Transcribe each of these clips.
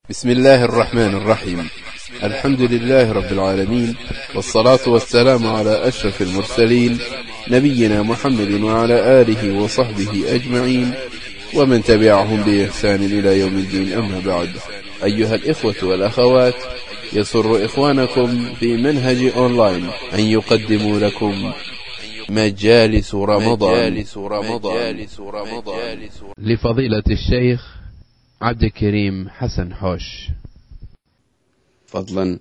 بسم الله الرحمن الرحيم الحمد لله رب العالمين والصلاة والسلام على أشرف المرسلين نبينا محمد وعلى آله وصحبه أجمعين ومن تبعهم بإحسان إلى يوم الدين أما بعد أيها الإخوة والأخوات يسر إخوانكم في منهج أونلاين أن يقدموا لكم مجالس رمضان مجالس رمضان, مجالس رمضان لفضيلة الشيخ عبد الكريم حسن حوش fadlan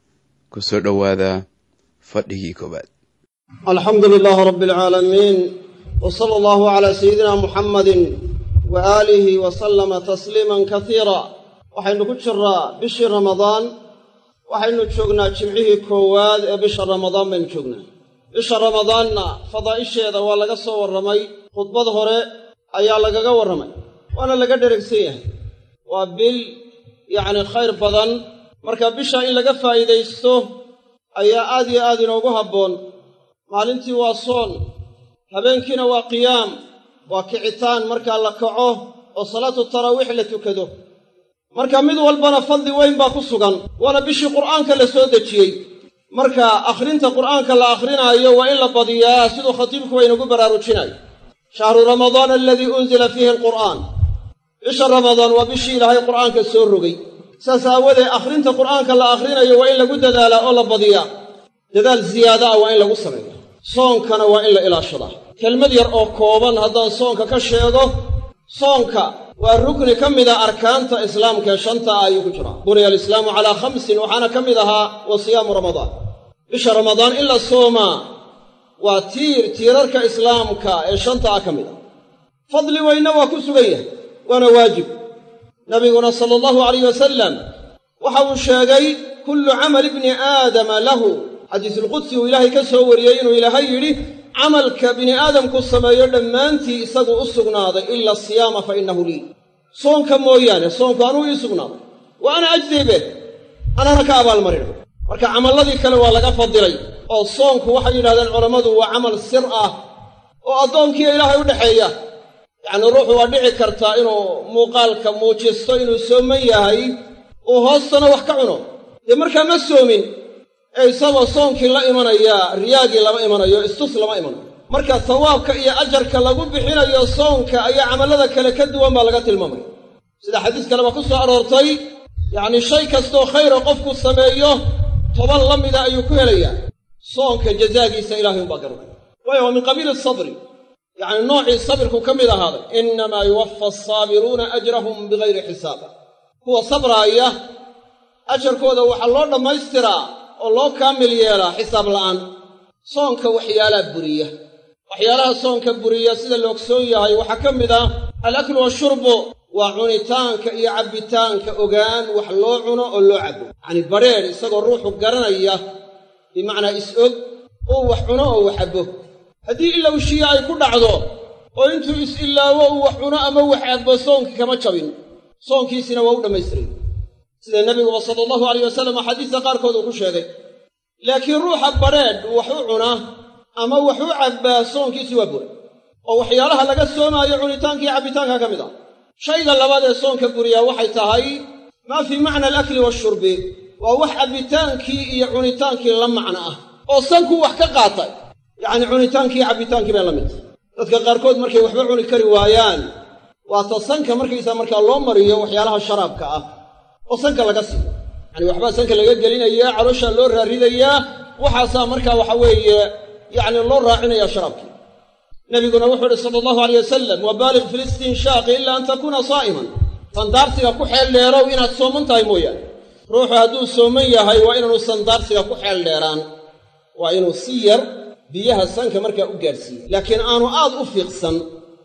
ku soo dhowaada fadhigii koowaad alxamdu lilaahi rabbi alcaalamiin w sala allahu calaa sayidina muxammadin wa aalihi wa sallama tasliiman kasiira waxaynu ku jiraa bishii ramadaan waxaynu joognaa jimcihii koowaad ee bisha ramadaan baynu joognaa bisha ramadaanna fadaa'isheeda waa laga soo warramay khudbad hore ayaa lagaga warramay waana laga dheragsan yahay waa bil yacni khayr badan marka bisha in laga faa'iidaysto ayaa aad iyo aad inoogu habboon maalintii waa soon habeenkiina waa qiyaam waa kicitaan markaa la kaco oo salaatu taraawiix la tukado marka mid walbana fadli weyn baa ku sugan waana bishii qur'aanka la soo dejiyey marka akhrinta qur'aanka la akhrinaayo waa in la badiyaa siduu khatiibku inagu baraarujinayo shahru ramadaan aladii unzila fiihi alqur'aan bisha ramadaan waa bishii ilaahay qur'aanka soo rogay saas aawadeed akhrinta qur'aanka la akhrinayo waa in lagu dadaalaa oo la badiyaa dadaal ziyaada ah waa in lagu sameeyaa soonkana waa in la ilaashadaa kelmad yar oo kooban haddaan soonka ka sheego soonka waa rukni ka mida arkaanta islaamka ee shanta ah ayuu ku jiraa buniya alislaamu calaa khamsin waxaana ka mid ahaa wa siyaamu ramadaan bisha ramadaan in la soomaa waa tiir tiirarka islaamka ee shanta ah ka mid ah fadli weynna waa ku sugan yahay waana waajib nabiguna sala allahu alayh wasalam waxa uu sheegay kullu camali ibni aadama lahu xadiisulqudsi uu ilaahay ka soo wariyey inuu ilaahay yidhi camalka bini aadamku sameeyo dhammaantii isagu u sugnaaday ila asiyaama fa innahu lii soonka mooyaane soonku anuu ii sugnaaday wa ana ajdibe anana ka abaalmarina marka camalladii kale waa laga fadilay oo soonku waxay yidhahdeen culammadu waa camal sir ah oo addoonkiiyo ilaahay u dhexeeya yacnii ruuxu waa dhici kartaa inuu muuqaalka muujisto inuu sooman yahay uu hoostana wax ka cuno dee markaa ma soomin ee isagoo soonkii la imanaya riyaagii lama imanayo istus lama imanayo marka sawaabka iyo ajarka lagu bixinayo soonka ayaa camallada kale ka duwan baa laga tilmaamaya sida xadiis kaleba ku soo aroortay yacnii shay kastoo khayra qofku sameeyo toban la mida ayuu ku helayaa soonka jazaagiisa ilaahay umbaa garanaya waayo waa min qabiili sabri yacni noocii sabirku ka mid ahaaday innamaa yuwaffa asaabiruuna ajrahum bigayri xisaaba kuwa sabraaya ajarkooda waxaa loo dhammaystiraa oo loo kaamil yeelaa xisaab la'aan soonka waxyaalaha buriya waxyaalaha soonka buriya sida la ogsoon yahay waxaa ka mid ah alaklu washurbu waa cunitaanka iyo cabbitaanka ogaan wax loo cuno oo loo cabbo yacnii badrheedh isagoo ruuxu garanaya bimacnaa is-og uu wax cuno oo wax cabbo haddii ilowshiya ay ku dhacdo oo intuu is-ilaawo uu wax cuno ama wax cabbo soonkii kama jabin soonkiisina waa u dhammaystiray sida nebiguba sala allahu alayh wasalam axaadiista qaarkood uu ku sheegay laakiin ruuxa badrheedh wax u cuna ama wax u cabbaa soonkiisii waa bura oo waxyaalaha laga soomaayo cunitaankii cabbitaanka ka mid ah shayga labaad ee soonka buriyaa waxay tahay maa fii macna alakli washurbi waa wax cabbitaankii iyo cunitaankii la macno ah oo sankuu wax ka qaatay yacni cunitaankii iyo cabbitaankii bay la mid tahay dadka qaarkood markay waxba cuni kari waayaan waa ta sanka markaysaa markaa loo mariyo waxyaalaha sharaabka ah oo sanka laga siiyo yacani waxbaa sanka laga gelinayaa calooshaa loo raaridayaa waxaasaa markaa waxa weeye yacni loo raacinayaa sharaabkii nebiguna wuxuu ihi sala allahu aleyh wasalam wabaaliq fi listinshaaqi ilaa an takuuna saa'iman sandaarsiga ku xeel dheerow inaad sooman tahay mooyaane ruuxu hadduu sooman yahay waa inaanu sandaarsiga ku xeel dheeraan waa inuu si yar biyaha sanka markaa u gaadhsiiye laakiin aanu aad u fiiqsan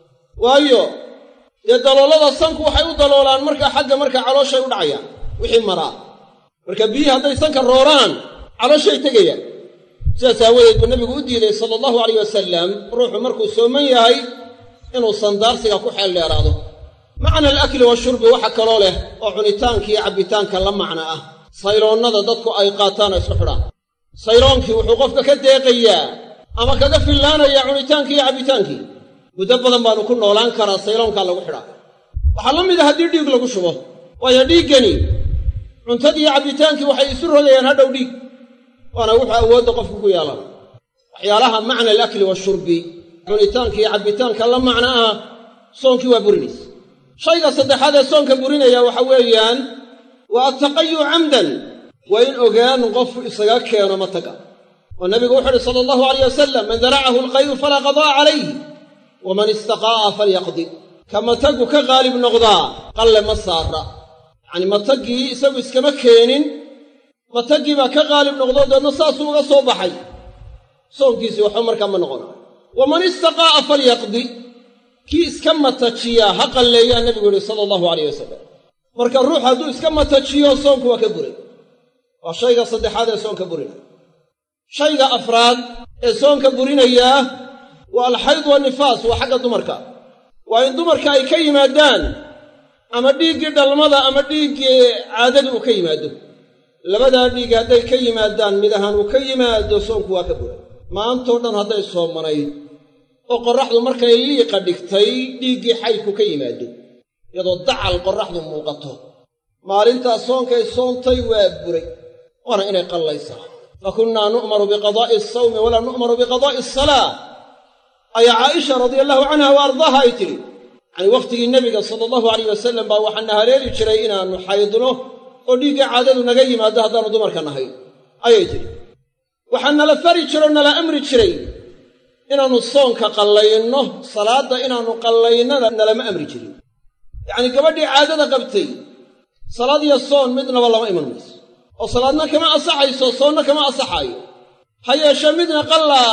waayo dee daloolada sanku waxay u daloolaan markaa xagga markaa calooshay u dhacayaan wixii maraa marka biyihii hadday sanka rooraan calooshay tegayaan sidaas aawadeed buu nebigu u diiday sala allahu alayh wasalam ruuxu markuu sooman yahay inuu sandaarsiga ku xeel dheeraado macna alakli washurbi waxa kaloo leh oo cunitaanka iyo cabbitaanka la macno ah sayloonnada dadku ay qaataan oo isku xidhaan sayloonkii wuxuu qofka ka deeqayaa ama kaga fillaanayaa cunitaankii iyo cabbitaankii muddo badan baanu ku noolaan karaa sayloonkaa lagu xidhaa waxaa la mid a haddii dhiig lagu shubo waayo dhiiggani cuntadii cabbitaankii waxay isu rogayaan hadhow dhiig waana wuxuu awoodda qofku ku yeelana waxyaalaha macna alakli washurbi cunitaanka iyo cabbitaanka la macno ah soonkii waa burinaysa shayga saddexaad ee soonka burinaya waxa weeyaan waa attaqayu camdan waa in ogaan qof isaga keeno mataga oo nabigu wuxu uhi sala allahu alayh wasalam man daracahu alqayu falaa qada'a calayh waman istaqaa'a falyaqdi ka matagu ka qaalib noqdaa qalle ma saara yacanii mataggii isagu iskama keenin mataggii baa ka qaalib noqdo deedna saasuu uga soo baxay soonkiisii waxba markaa ma noqonayo waman istaqaa'a falyaqdi kii iska matajiyaa ha qalleeyaa nebigu yihi sala allahu alayh wasalam marka ruux hadduu iska matajiyo soonku waa ka buray waa shayga saddexaad ee soonka burinaya shayga afraad ee soonka burinayaa waa alxayd wanifaas waa xagga dumarka waa in dumarka ay ka yimaadaan ama dhiiggii dhalmada ama dhiiggii caadada uu ka yimaado labadaa dhiig hadday ka yimaadaan mid ahaan uu ka yimaado soonku waa ka buray maantoo dhan hadday soomanayd oo qorraxdu markay liiqa dhigtay dhiiggii xaydku ka yimaado iyadoo dacal qorraxdu muuqato maalintaas soonkay soontay waa buray waana inay qallaysaa fa kunnaa nu'maru biqadaa'i asawmi walaa nu'maru biqadaa'i asalaa ayaa caaisha radia allahu canha wa ardaaha ay tidhi yacanii wakhtigii nebiga sala allahu alayh wasalam baa waxaana haleeli jiray inaannu xaydno oo dhiigga caadadu naga yimaado haddaannu dumarka nahay ayay tidhi waxaa nala fari jiro nala amri jiray inaannu soonka qallayno salaadda inaannu qallaynana nalama amri jirin yacnii gabadhii caadada qabtay salaad iyo soon midnaba lama iman mayso oo salaadna kama asaxayso soonna kama asaxaayo ha yeeshee midna qalla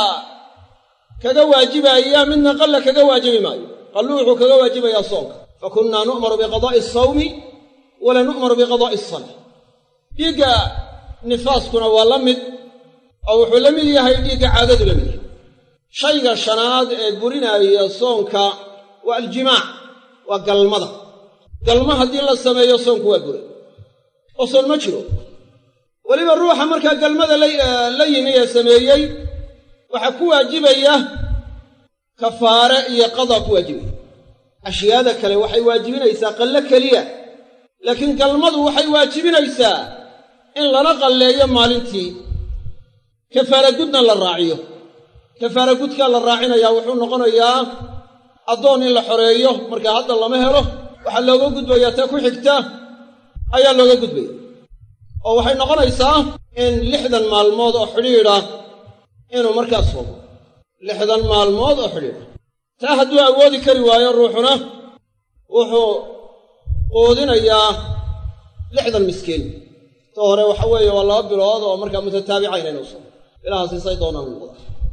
kaga waajibaaya midna qalla kaga waajibi maayo qallu wuxuu kaga waajibayaa soonka fa kunnaa nu'maru biqadaa'i asawmi walaa nu'maru biqadaa'i asalaa dhiigga nifaaskuna waa la mid oo wuxuu la mid yahay dhiigga caadadu la mid yahay shayga shanaad ee burinaaya soonka waa aljimaac waa galmada galma haddii la sameeyo soonku waa buray oo soon ma jiro weliba ruuxa markaa galmada la yimi ee sameeyey waxaa ku waajibaya kafaare iyo qadaa ku waajibaya ashyaada kale waxay waajibinaysaa qallo keliya laakiin galmadu waxay waajibinaysaa in lala qalleeyo maalintii kafaara gudna la raaciyo kafaara gudkaa la raacinayaa wuxuu noqonayaa addoon in la xoreeyo marka hadda lama helo waxaa looga gudbayaa ta ku xigta ayaa looga gudbaya oo waxay noqonaysaa in lixdan maalmood oo xidhiidha inuu markaas fogo lixdan maalmood oo xidhiidha taa hadduu awoodi kari waayo ruuxuna wuxuu quudinayaa lixdan miskiin ta hore waxa weeye waa laba bilood oo markaa mutataabicayn inuu sogo ilahaasisay doonaan noqda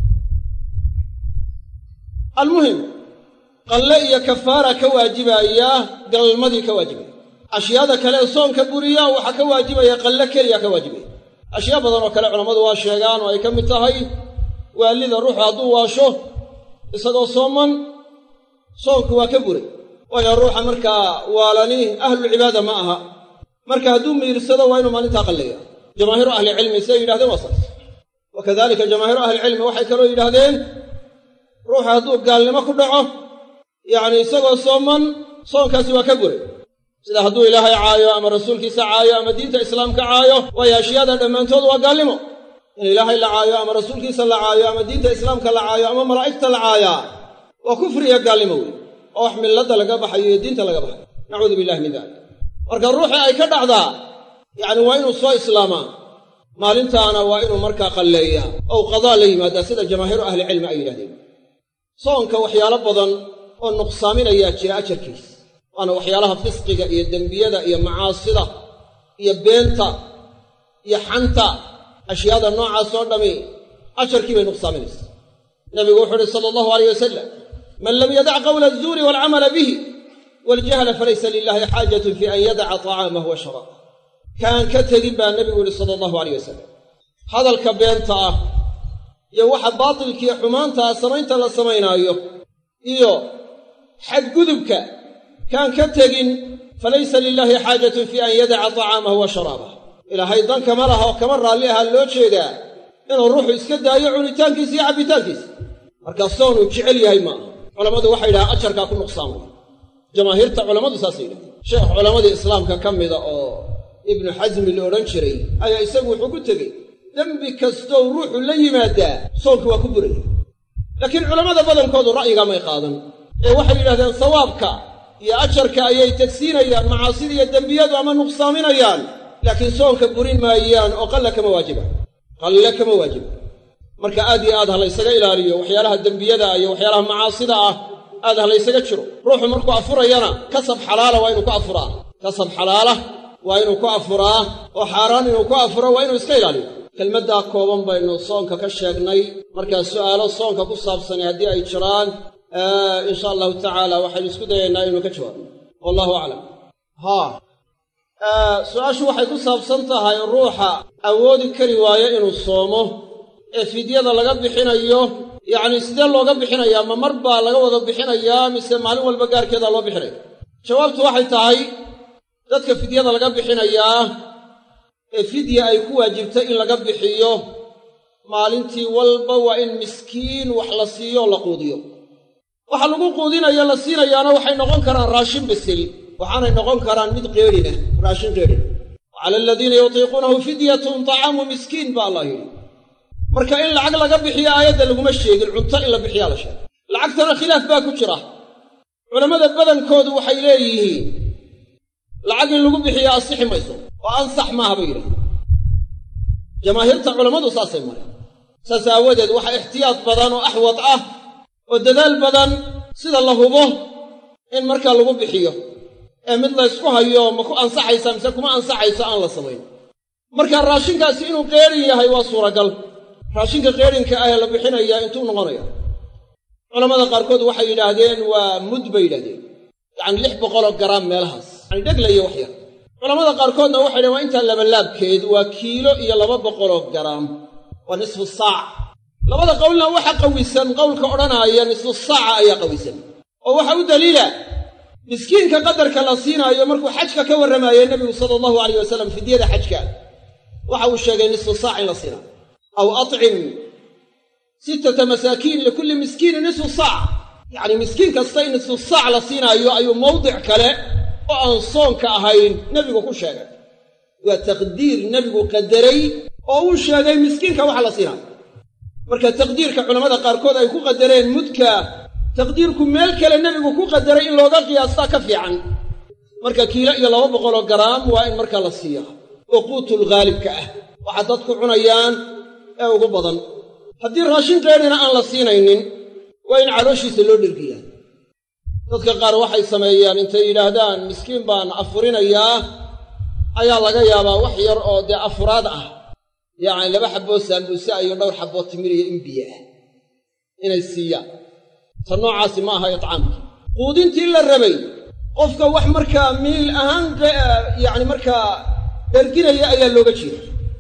almuhim qalle iyo kafaara ka waajibaaya galmadii ka waajibaya ashyaada kale ee soonka buriya waxaa ka waajibaya qalle keliya ka waajibaya ashyaa badan oo kale culammadu waa sheegaan oo ay ka mid tahay waalida ruuxu hadduu waasho isagoo sooman soonku waa ka buray waayo ruuxa markaa waalani ahlulcibaada ma aha marka hadduu miirsado waa inuu maalintaa qalleeya jamaahiiru ahlicilmi siday yidhahdeen waa saas wa kadalika jamaahiiru ahlicilmi waxay kaloo yidhaahdeen ruuxa hadduu gaalnimo ku dhaco yacni isagoo sooman soonkaasi waa ka buray sida hadduu ilaahay caayo ama rasuulkiisa caayo ama diinta islaamka caayo waayo ashyaada dhammaantood waa gaalnimo in ilaahay la caayo ama rasuulkiisa la caayo ama diinta islaamka la caayo ama malaa'igta la caayaa waa kufriya gaalnimo wey oo wax milladda laga baxayo iyo diinta laga baxayo nacuudu billahi min dalik marka ruuxii ay ka dhacdaa yacni waa inuu soo islaamaa maalintaana waa inuu markaa qalleeyaa ou qadaa la yimaadaa sida jamaahiiru ahlicilmi ay yidhahdeen soonka waxyaalo badan oo nuqsaaminayaa jira ajarkiis waana waxyaalaha fisqiga iyo dembiyada iyo macaasida iyo beenta iyo xanta ashyaada noocaas oo dhammi ajarkii bay nuqsaaminaysaa nabigu wuxuu uhi sala allahu alayh wasalam man lam yadac qawla azuuri waalcamala bihi waljahla falaysa lilahi xaajatun fi an yadaca tacaamahu wa sharaabah kaan ka tegin baa nebigu yihi sala allahu alayh wasalam hadalka beenta ah iyo waxa baatilkiiyo xumaanta ah samaynta la samaynaayo iyo xadgudubka kaan ka tegin falaysa lilaahi xaajatun fii an yadaca tacaamahu wa sharaabah ilaahay dan kama laha oo kama raalli ahaa loo jeedaa inuu ruuxu iska daayo cunitaankiisa iyo cabbitaankiisa markaa soonuu jecel yahay maaha culammadu waxay yidhahaan ajarkaa ku nuqsaamay jamaahiirta culammadu saasay yidhahdeen sheekh culammadii islaamka ka mida oo ibnu xasmi la odhan jiray ayaa isagu wuxuu ku tegey dembi kastow ruuxu la yimaadaa soonka waa ku buraya laakiin culammada badankoodu ra'yigaa may qaadan ee waxay yidhahdeen sawaabka iyo ajarka ayay tegsiinayaan macaasida iyo dembiyadu ama nuqsaaminayaan laakiin soonka burin maayaan oo qalla kama waajibaan qalle kama waajiba marka aad iyo aad ha laysaga ilaaliyo waxyaalaha dembiyada iyo waxyaalaha macaasida ah aad ha laysaga jiro ruuxu markuu afurayana kasab xalaala waa inuu ku afuraa kasab xalaala waa inuu ku afuraa oo xaaraan inuu ku afuro waa inuu iska ilaaliyo kelmaddaa kooban baynu soonka ka sheegnay markaa su'aalo soonka ku saabsani haddii ay jiraan insha allahu tacaala waxaynu isku dayaynaa inuu ka jawaabno wallahu aclam haa su-aashu waxay ku saabsan tahay ruuxa awoodi kari waayo inuu soomo ee fidyada laga bixinayo yacni sidee looga bixinayaa ma mar baa laga wada bixinayaa mise maalin walba gaarkeedaa loo bixinaya jawaabtu waxay tahay dadka fidyada laga bixinayaa ee fidya ay ku waajibtay in laga bixiyo maalintii walba waa in miskiin wax la siiyo o la quudiyo waxa lagu quudinayo la siinayaana waxay noqon karaan raashin bisil waxaanay noqon karaan mid qeedhina raashin qeedhina wa cala aladiina yutiiquunahu fidyatun tacaamu miskiin baa allah yidhi marka in lacag laga bixiyo aayadda laguma sheegin cunto in la bixiyaa la sheegay lacagtana khilaaf baa ku jira culammada badankoodu waxay leeyihiin lacag in lagu bixiyo asixi mayso oo ansax maaha bay yidhahdeen jamaahiirta culammadu saasay mareen saas aawadeed waxa ixtiyaad badan oo axwad ah oo dadaal badan sida la hubo in markaa lagu bixiyo ee mid la ysku hayo ma ku ansaxaysa mise kuma ansaxayso aan la samayn marka raashinkaasi inuu qeedhin yahay waa suuragal raashinka qeedhinka ah ee la bixinaya intuu noqonaya culammada qaarkood waxay yidhaahdeen waa mud bay yidhahdeen yacani lix boqoloo garaam meelahaas yani dheglayo wax yar culammada qaarkoodna waxay dhaheen waa intaa labalaabkeed waa kiilo iyo laba boqoloo garaam waa nisfu saac labada qowlna waxa qawisan qowlka odhanaaya nisfu saaca ayaa qawisan oo waxa u daliila miskiinka qadarka la siinaayo markuu xajka ka warramaayey nebigu sala allahu alayh wasalam fidyada xajka waxa uu sheegay nisfu saac in la siinaayo aw acim sittata masaakiin likulli miskiinin nisfu saac yacni miskiin kasta in nisfu saac la siinaayo ayuu mawdic kale oo aan soonka ahayn nebigu ku sheegay waa taqdiir nebigu qadaray oo uu sheegay miskiinka waxa la siinaayo marka taqdiirka culammada qaarkood ay ku qadareen mudka taqdiirku meel kale nebigu ku qadaray in looga qiyaastaa ka fiican marka kiilo iyo laba boqoloo garaam waa in markaa la siiyaa oo quutul haalibka ah waxa dadku cunayaan ee ugu badan haddii raashin qeedhina aan la siinaynin waa in calooshiisa loo dhergiyaa dadka qaar waxay sameeyaan intay yidhaahdaan miskiin baan afurinayaa ayaa laga yaabaa wax yar oo dee afuraad ah yacni laba xabboo saambuuse iyo dhowr xabboo timir iyo imbiye ah inay siiyaan ta noocaasi ma aha itcaamkii quudintii la rabay qofka wax markaa miil ahaan yacni markaa dherginaya ayaa looga jeeda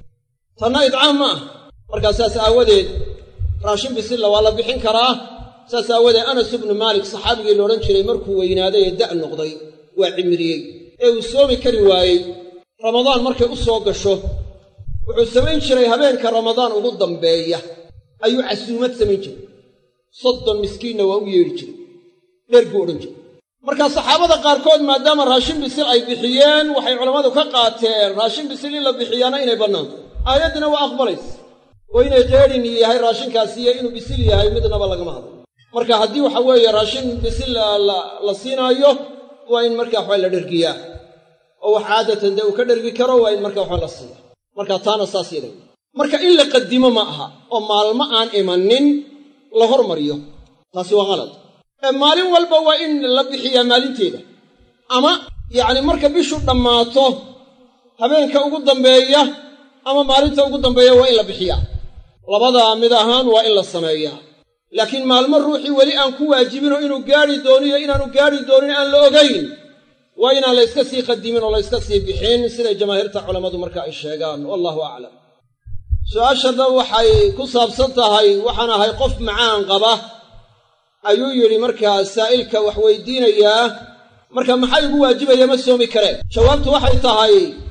tanna idcaam ma ah markaa saas aawadeed raashin bisilla waa la bixin karaa saas aawadeed anas ibnu maalik saxaabigii la odhan jiray markuu weynaaday ee da' noqday waa cimriyey ee uu soomi kari waayey ramadaan markay u soo gasho wuxuu samayn jiray habeenka ramadaan ugu dambeeya ayuu casuumad samayn jiray soddon miskiinna waa u yeedhi jiray dherguu odhan jiray markaa saxaabada qaarkood maadaama raashin bisil ay bixiyeen waxay culammadu ka qaateen raashin bisil in la bixiyaana inay bannaanto aayaddina waa aqbalaysa oo inay qeedhin yahay raashinkaasi iyo inuu bisil yahay midnaba lagama hadlo marka haddii waxa weeye raashin bisil la siinaayo waa in markaa waxbaa la dhergiyaa oo wax caadatan dee uu ka dhergi karo waa in markaa waxba la siiya marka taana saas yaday marka in la qadimo ma aha oo maalmo aan imanin la hormariyo taasi waa qalad ee maalin walba waa in la bixiyaa maalinteeda ama yacni marka bishu dhammaato habeenka ugu dambeeya ama maalinta ugu dambeeya waa in la bixiyaa labadaa mid ahaan waa in la sameeyaa laakiin maalmo ruuxii weli aan ku waajibinoo inuu gaadhi dooniyo inaanu gaadhi doonin aan la ogayn waa inaan la yska sii qadimin oo la yska sii bixin siday jamaahiirta culammadu marka ay sheegaan wallahu aclam su-aashada waxay ku saabsan tahay waxaan ahay qof macaan qaba ayuu yidhi markaa saa'ilka wax weydiinayaa marka maxaa igu waajibaya ma soomi kareen jawaabtu waxay tahay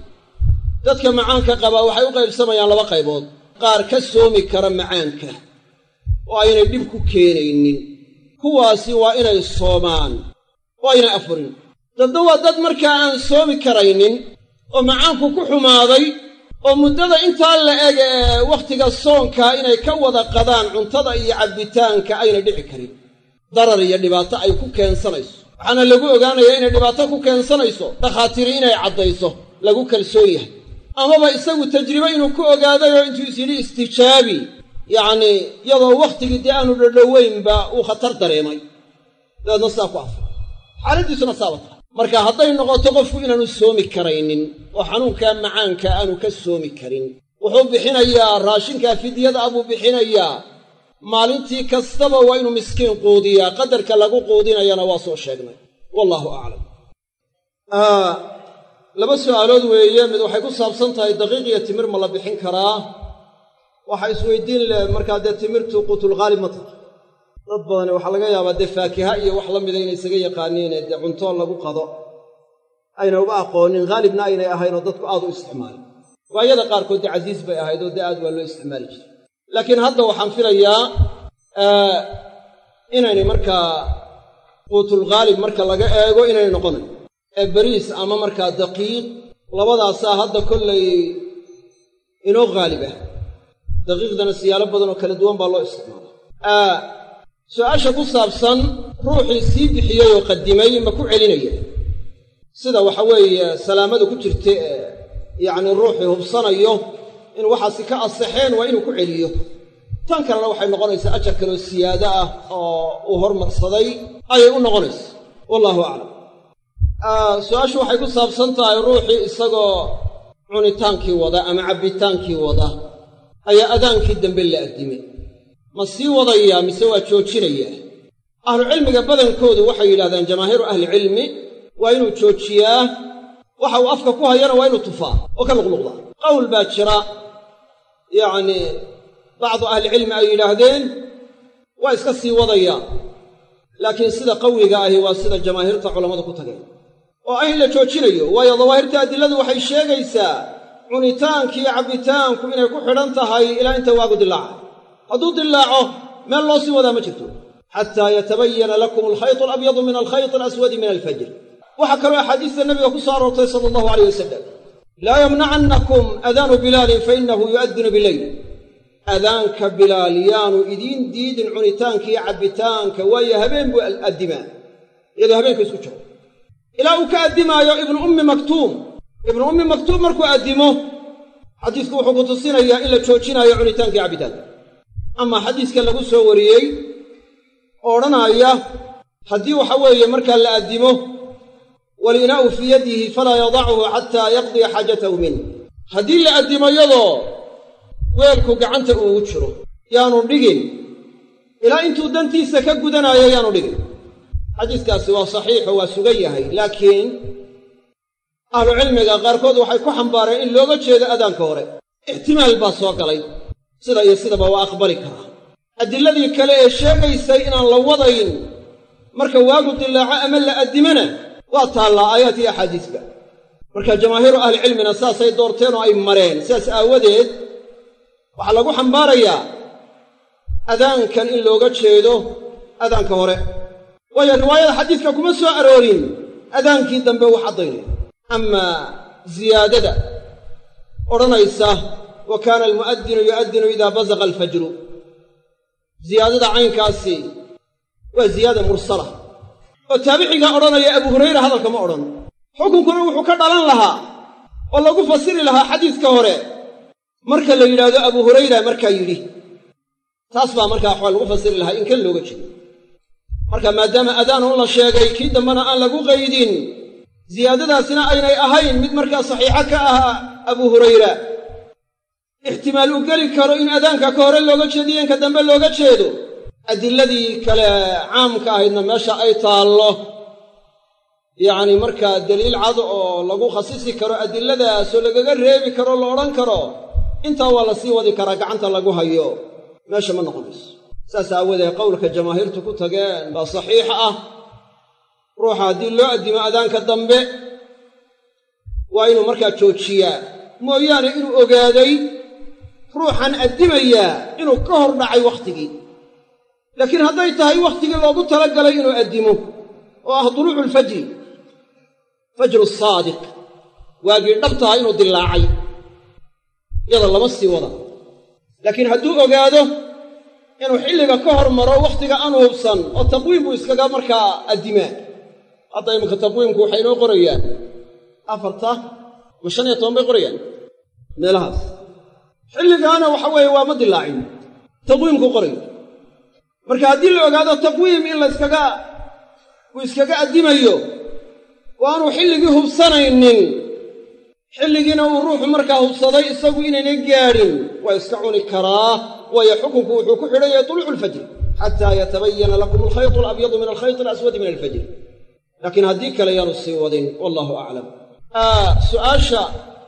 dadka macaanka qaba waxay u qaybsamayaan laba qaybood qaar ka soomi kara macaanka oo aynay dhib ku keenaynin kuwaasi waa inay soomaan oo aynay afurin dadna waa dad markaa aan soomi karaynin oo macaanku ku xumaaday oo muddada intaa la eg ee wakhtiga soonkaa inay ka wada qadaan cuntada iyo cabbitaanka ayna dhici karin darar iyo dhibaato ay ku keensanayso waxaana lagu ogaanayaa inay dhibaato ku keensanayso dhakhaatiiri inay caddayso lagu kalsoon yahay amaba isagu tajribe inuu ku ogaaday oo intuu is yidhi istijaabi yacnii iyadoo wakhtigii dee aanu dhadhoweynba uu khatar dareemay dabeedna sidaa ku afray xaaladdiisuna saaba tahay marka hadday noqoto qofku inaanu soomi karaynin oo xanuunkaa macaanka aanu ka soomi karin wuxuu bixinayaa raashinkaa fidyada abuu bixinayaa maalintii kastaba waa inuu miskiin quudiyaa qadarka lagu quudinayana waa soo sheegnay wallaahu aclam laba su'aalood weeye mid waxay ku saabsan tahay daqiiq iyo timir ma la bixin karaa waxa isweydiin leh markaa dee timirtu quutulghaalib ma tahay dad badani waxaa laga yaabaa dee faakiha iyo wax la mida inay isaga yaqaaniine dee cunto lagu qado ayna uga aqoonin haalibna aynay ahaynoo dadku aad u isticmaalin waayada qaarkood dee casiis bay ahayd oo dee aad waa loo isticmaali jiray laakiin hadda waxaan filayaa inaynay markaa quutulghaalib marka laga eego inaynay noqonayn ee bariis ama markaa daqiiq labadaasaa hadda kollay inoo haalib ah daqiiqdana siyaalo badan oo kala duwan baa loo isticmaala su-aasha ku saabsan ruuxii sii bixiyey oo qadimay ma ku celinaya sida waxa weeye salaamada ku jirta ee yacnii ruuxii hubsanayo in waxaasi ka asaxeen waa inuu ku celiyo tan kalena waxay noqonaysaa ajar kaloo siyaado ah oo uu hormarsaday ayay u noqonaysa wallaahu aclam su-aashu waxay ku saabsan tahay ruuxii isagoo cunitaankii wada ama cabbitaankii wada ayaa adaankii dambe la addimay ma sii wadayaa mise waa joojinayaa ahlucilmiga badankoodu waxay yidhahdaan jamaahiiru ahlicilmi waa inuu joojiyaa waxa uu afka ku hayana waa inuu tufaa oo ka luqluqdaa qowl baa jira yacnii bacdu ahlicilmi ay yidhaahdeen waa iska sii wadayaa laakiin sida qawiga ahi waa sida jamaahiirta culammadu ku tageen oo ah in la joojinayo waayo dawaahirta adiladu waxay sheegaysaa cunitaanki iyo cabbitaanku inay ku xidhan tahay ilaa inta waagu dilaaca hadduu dilaaco meel loo sii wadaa ma jirto xataa yatabayana lakum alkhaytu alabyadu min alkhayti alaswadi min alfajr waxaa kaloo axaadiista nabiga ku soo aroortay sala allahu alayh wasalam laa yamnacannakum adaanu bilaalin fainahu yu'adinu bileyl adaanka bilaal yaanu idiin diidin cunitaanka iyo cabbitaanka waayo habeen buu addimaa iyadoo habeenka isku jiro ilaa uu ka addimaayo ibnu ummi maktuum ibnu ummi maktuum markuu addimo xadiisku wuxuu ku tusinayaa in la joojinaayo cunitaanka iyo cabbitaanka amaa xadiiska lagu soo wariyey oo odhanaaya haddii waxa weeye markaa la addimo walinaa'u fii yadihi falaa yadachu xataa yaqdiya xaajatahu minh haddii la addimo yadoo weelku gacanta uugu jiro yaanu dhigin ilaa intuu dantiisa ka gudanaayo yaanu dhigin xadiiskaasi waa saxiixo waa sugan yahay laakiin ahlucilmiga qaarkood waxay ku xambaareen in looga jeedo adaanka hore ixtimaal baa soo galay sida iyo sidaba waa aqbali karaa adilladii kale ee sheegaysay inaan la wadayn marka waagu dilaaco ama la addimana waa taallaa aayaad iyo axaadiisba marka jamaahiiru ahlicilmina saasay doorteen oo ay mareen sidaas aawadeed waxaa lagu xambaarayaa adaankan in looga jeedo adaanka hore waayo riwaayada xadiiska kuma soo aroorin adaankii dambe wax caddaynaya amaa ziyaadada odhanaysa wa kaana almu'adinu yu'addinu idaa basaqa alfajru ziyaadada caynkaasi waa ziyaada mursala oo taabicigaa odhanaya abu hurayra hadalka ma odhan xukunkuna wuxuu ka dhalan lahaa oo lagu fasiri lahaa xadiiska hore marka la yidhaahdo abu hurayra markaa yidhi taas baa markaa waxaa lagu fasiri lahaa in kan looga jeedo marka maadaama adaanu la sheegay kii dambena aan lagu qaydin ziyaadadaasina aynay ahayn mid markaa saxiixo ka ah abu hurayra ixtimaal u geli karo in adaanka ka hore looga jeediyo inka dambe looga jeedo adiladii kale caamka ahaydna meesha ay taallo yacni markaa daliil cad oo lagu khasisi karo adiladaasoo lagaga reebi karo la odhan karo intaa waa la sii wadi karaa gacanta lagu hayo meesha ma noqonayso saas aawadeed qowlka jamaahiirtu ku tageen baa saxiix ah ruuxa haddii loo addimo adaanka dambe waa inuu markaa joojiyaa mooyaane inuu ogaaday ruuxan addimayaa inuu ka hor dhacay wakhtigii laakiin hadday tahay wakhtigii loogu talagalay inuu addimo oo ah duluucu alfajri fajru saadiq waagii dhabtaha inuu dilaacay iyada lama sii wada laakiin hadduu ogaado inuu xilliga ka hormaro wakhtiga aan hubsan oo taqwiim buu iskaga markaa addimaa hadda iminka taqwiimku waxay inoo qorayaan afarta ma shan iyo toban bay qorayaan meelahaas xilligaana waxa weeye waa ma dilaacin taqwiimku qorayo marka haddii la ogaado taqwiim in layskaga uu iskaga addimayo oo aanuu xilligii hubsanaynin xilligiina uu ruuxu markaa hubsaday isagu inaynan gaadhin waa iska cuni karaa waayo xukunku wuxuu ku xidhan yahay tuluucu alfajri xataa yatabayana lakum alkhaytu alabyadu min alkhayti alaswadi min alfajri laakiin haddii kale yaanu sii wadin wallahu aclam su'aasha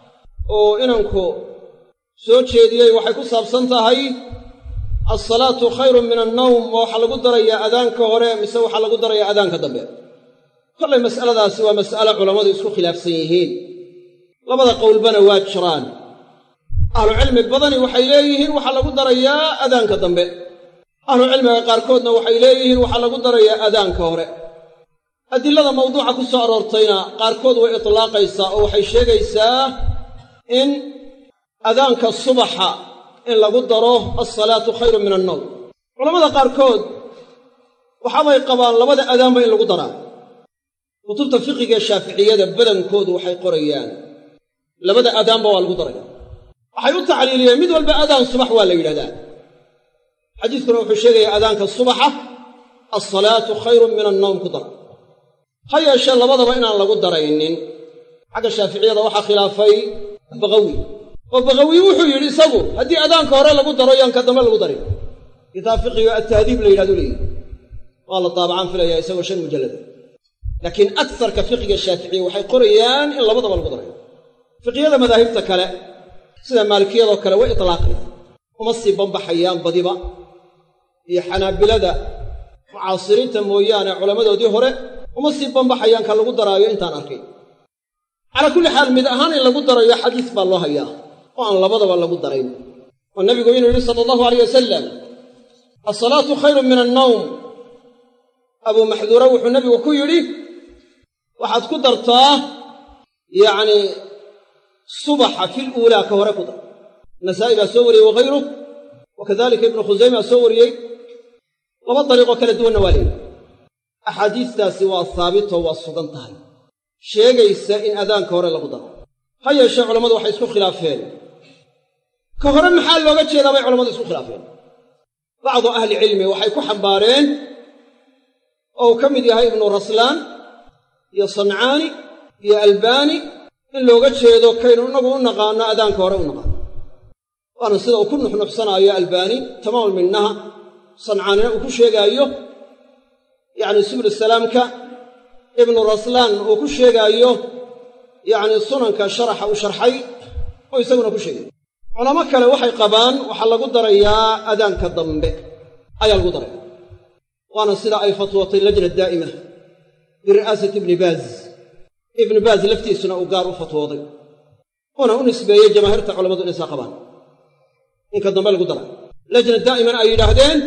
oo inanku soo jeediyey waxay ku saabsan tahay alsalaatu khayrun min annawm ma waxaa lagu darayaa adaanka hore mise waxaa lagu darayaa adaanka dambe kollay mas'aladaasi waa mas'ale culammadu isku khilaafsan yihiin labada qowlbana waa jiraan ahlucilmi badani waxay leeyihiin waxaa lagu darayaa adaanka dambe ahlucilmiga qaarkoodna waxay leeyihiin waxaa lagu darayaa adaanka hore adilada mawduuca ku soo aroortayna qaarkood way itlaaqaysaa oo waxay sheegaysaa in adaanka subaxa in lagu daro alsalaatu khayrun min annowm culamada qaarkood waxaabay qabaan labada adaanba in lagu daraa kutubta fiqigae shaaficiyada badankoodu waxay qorayaan labada adaanba waa lagu daraya waxay u tacliiliyeen mid walba adaan subax waa la yidhahdaa xadiiskuna wuxuu sheegayaa adaanka subaxa alsalaatu khayrun min annowm ku dara ha yeeshee labadaba inaan lagu daraynin xagga shaaficiyada waxaa khilaafay baqawi oo baqawi wuxuu yidhi isagu haddii adaanka hore lagu daro yaan ka dambe lagu darin kitaab fiqigo attahdiib la yidhahdu leeyihi waa la daabacaan filayaa isagoo shan mujallada laakiin agsarka fiqiga shaaficiya waxay qorayaan in labadaba lagu darayo fiqiyada madaahibta kale sida maalikiyadoo kale way itlaaqayaan uma sii bambaxayaan badiba iyo xanaabilada mucaasiriinta mooyaane culammadoodii hore uma sii bambaxayaan ka lagu daraayo intaan arkay calaa kulli xaal mid ahaan in lagu darayo xadiis baa loo hayaa oo aan labadaba lagu darayn oo nabigu inuu yidhi sala allahu alayh wasalam alsalaatu khayrun min annawm abuu maxduura wuxuu nabigu ku yidhi waxaad ku dartaa yacnii subaxa fil uulaa ka hore ku dar nasaa'i baa soo wariyey wakhayruh wa kadalika ibnu khusayma soo wariyey laba dariiqoo kala duwanna waa leeyihi axaadiistaasi waa haabitoo waa sugan tahay sheegaysa in adaanka hore lagu daro ha yeeshee culammadu waxay isku khilaafeen ka hore maxaa looga jeedaa bay culammadu isku khilaafeen bacdu ahlicilmi waxay ku xambaareen oo uu ka mid yahay ibnu raslaan iyo sancaani iyo albaani in looga jeedo kaynu innagu u naqaanno adaanka hore u naqaano waana sida uu ku nuxnuxsanaayo albaani tamaamul minnaha sancaanina uu ku sheegaayo yacni subul salaamka ibnu raslaan uu ku sheegaayo yacni sunanka sharaxa uu sharxay oo isaguna ku sheegay culamo kale waxay qabaan waxaa lagu darayaa adaanka dambe ayaa lagu daraya waana sida ay fatwootay lajna daa'ima biri'aasati ibni baaz ibnu baaz laftiisuna uu gaar u fatwooday uuna u nisbeeyey jamaahiirta culammadu inay saa qabaan inka dambe lagu dara lajna daa'imana ay yidhaahdeen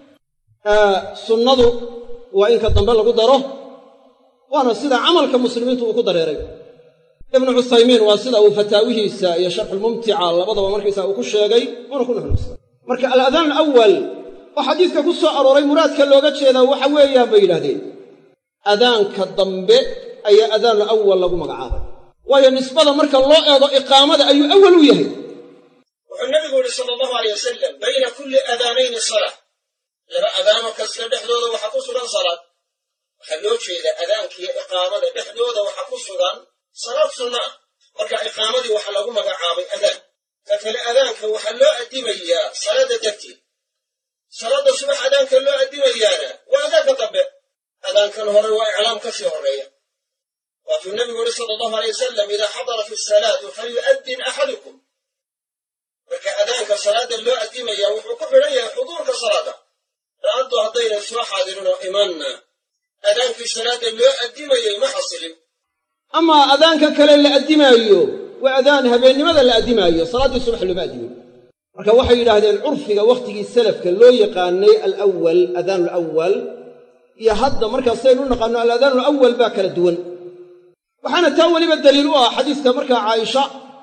sunnadu waa inka dambe lagu daro waana sida camalka muslimiintu uu ku dareeray ibnu cuthaymiin waa sida uu fataawihiisa iyo sharxulmumtica labadaba markaysaa uu ku sheegay uuna ku nuxnuxsay marka aladaan alawal oo xadiidka ku soo arooray muraadka looga jeedaa waxa weeyaan bay yidhahdeen adaanka dambe ayaa adaanu awal lagu magacaabay waayo nisbada marka loo eego iqaamada ayuu awal u yahay wuxuu nabigu yihi sala allahu alay wasalam bayna kulli adaanayni salaa laba adaano kasta dhexdooda waxaa ku sugan salaad waxaa loo jeedaa adaankiiyo iqaamada dhexdooda waxaa ku sugan salaad sunna ah marka iqaamadii waxaa lagu magacaabay adaan ka kale adaanka waxaa loo addimayaa salaadda darteed salaadda subax adaanka loo addimayaana waa adaanka dambe adaankan hore waa iclaam ka sii horreeya waatuu nabigu yihi sala allahu alay wasalam idaa xadarat isalaatu falyu'addin axadukum marka adaanka salaadda loo addimaya wuxuu ku xidhan yahay xuduurka salaadda la'antu haddaynan soo xaadirinoo imanna adaankii salaadda loo addimayay ma xasilin amaa adaanka kale la addimaayo waa adaan habeennimada la addimaayo salaaddii subax looma addimayo marka waxay yidhaahdeen curfiga wakhtigii salafka loo yaqaanay alawal adaanu alawal iyo hadda markaasaynu u naqaanno aladaan alawal baa kala duwan waxaana taa weliba daliil u ah xadiiska markaa caaisha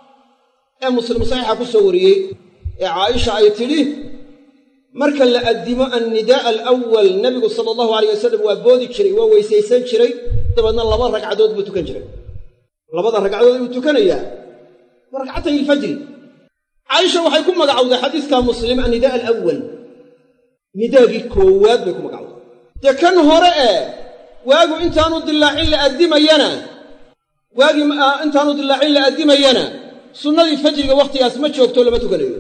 ee muslim saxiixa ku soo wariyey ee caaisha ay tidhi marka la addimo annidaa'a alawal nebigu sala allahu alayh wasalam waa boodi jiray waa weysaysan jiray dabeedna laba ragcadood buu tukan jiray labada ragcadood buu tukanayaa waa ragcatay ilfajri caaisha waxay ku magacowday xadiiska muslim annidaa alawal nidaagii koowaad bay ku magacowday dee kan hore ee waagu intaanu dilaacin la addimayana waagii intaanu dilaacin la addimayana sunnadii fajriga wakhtigaas ma joogto lama tukanayo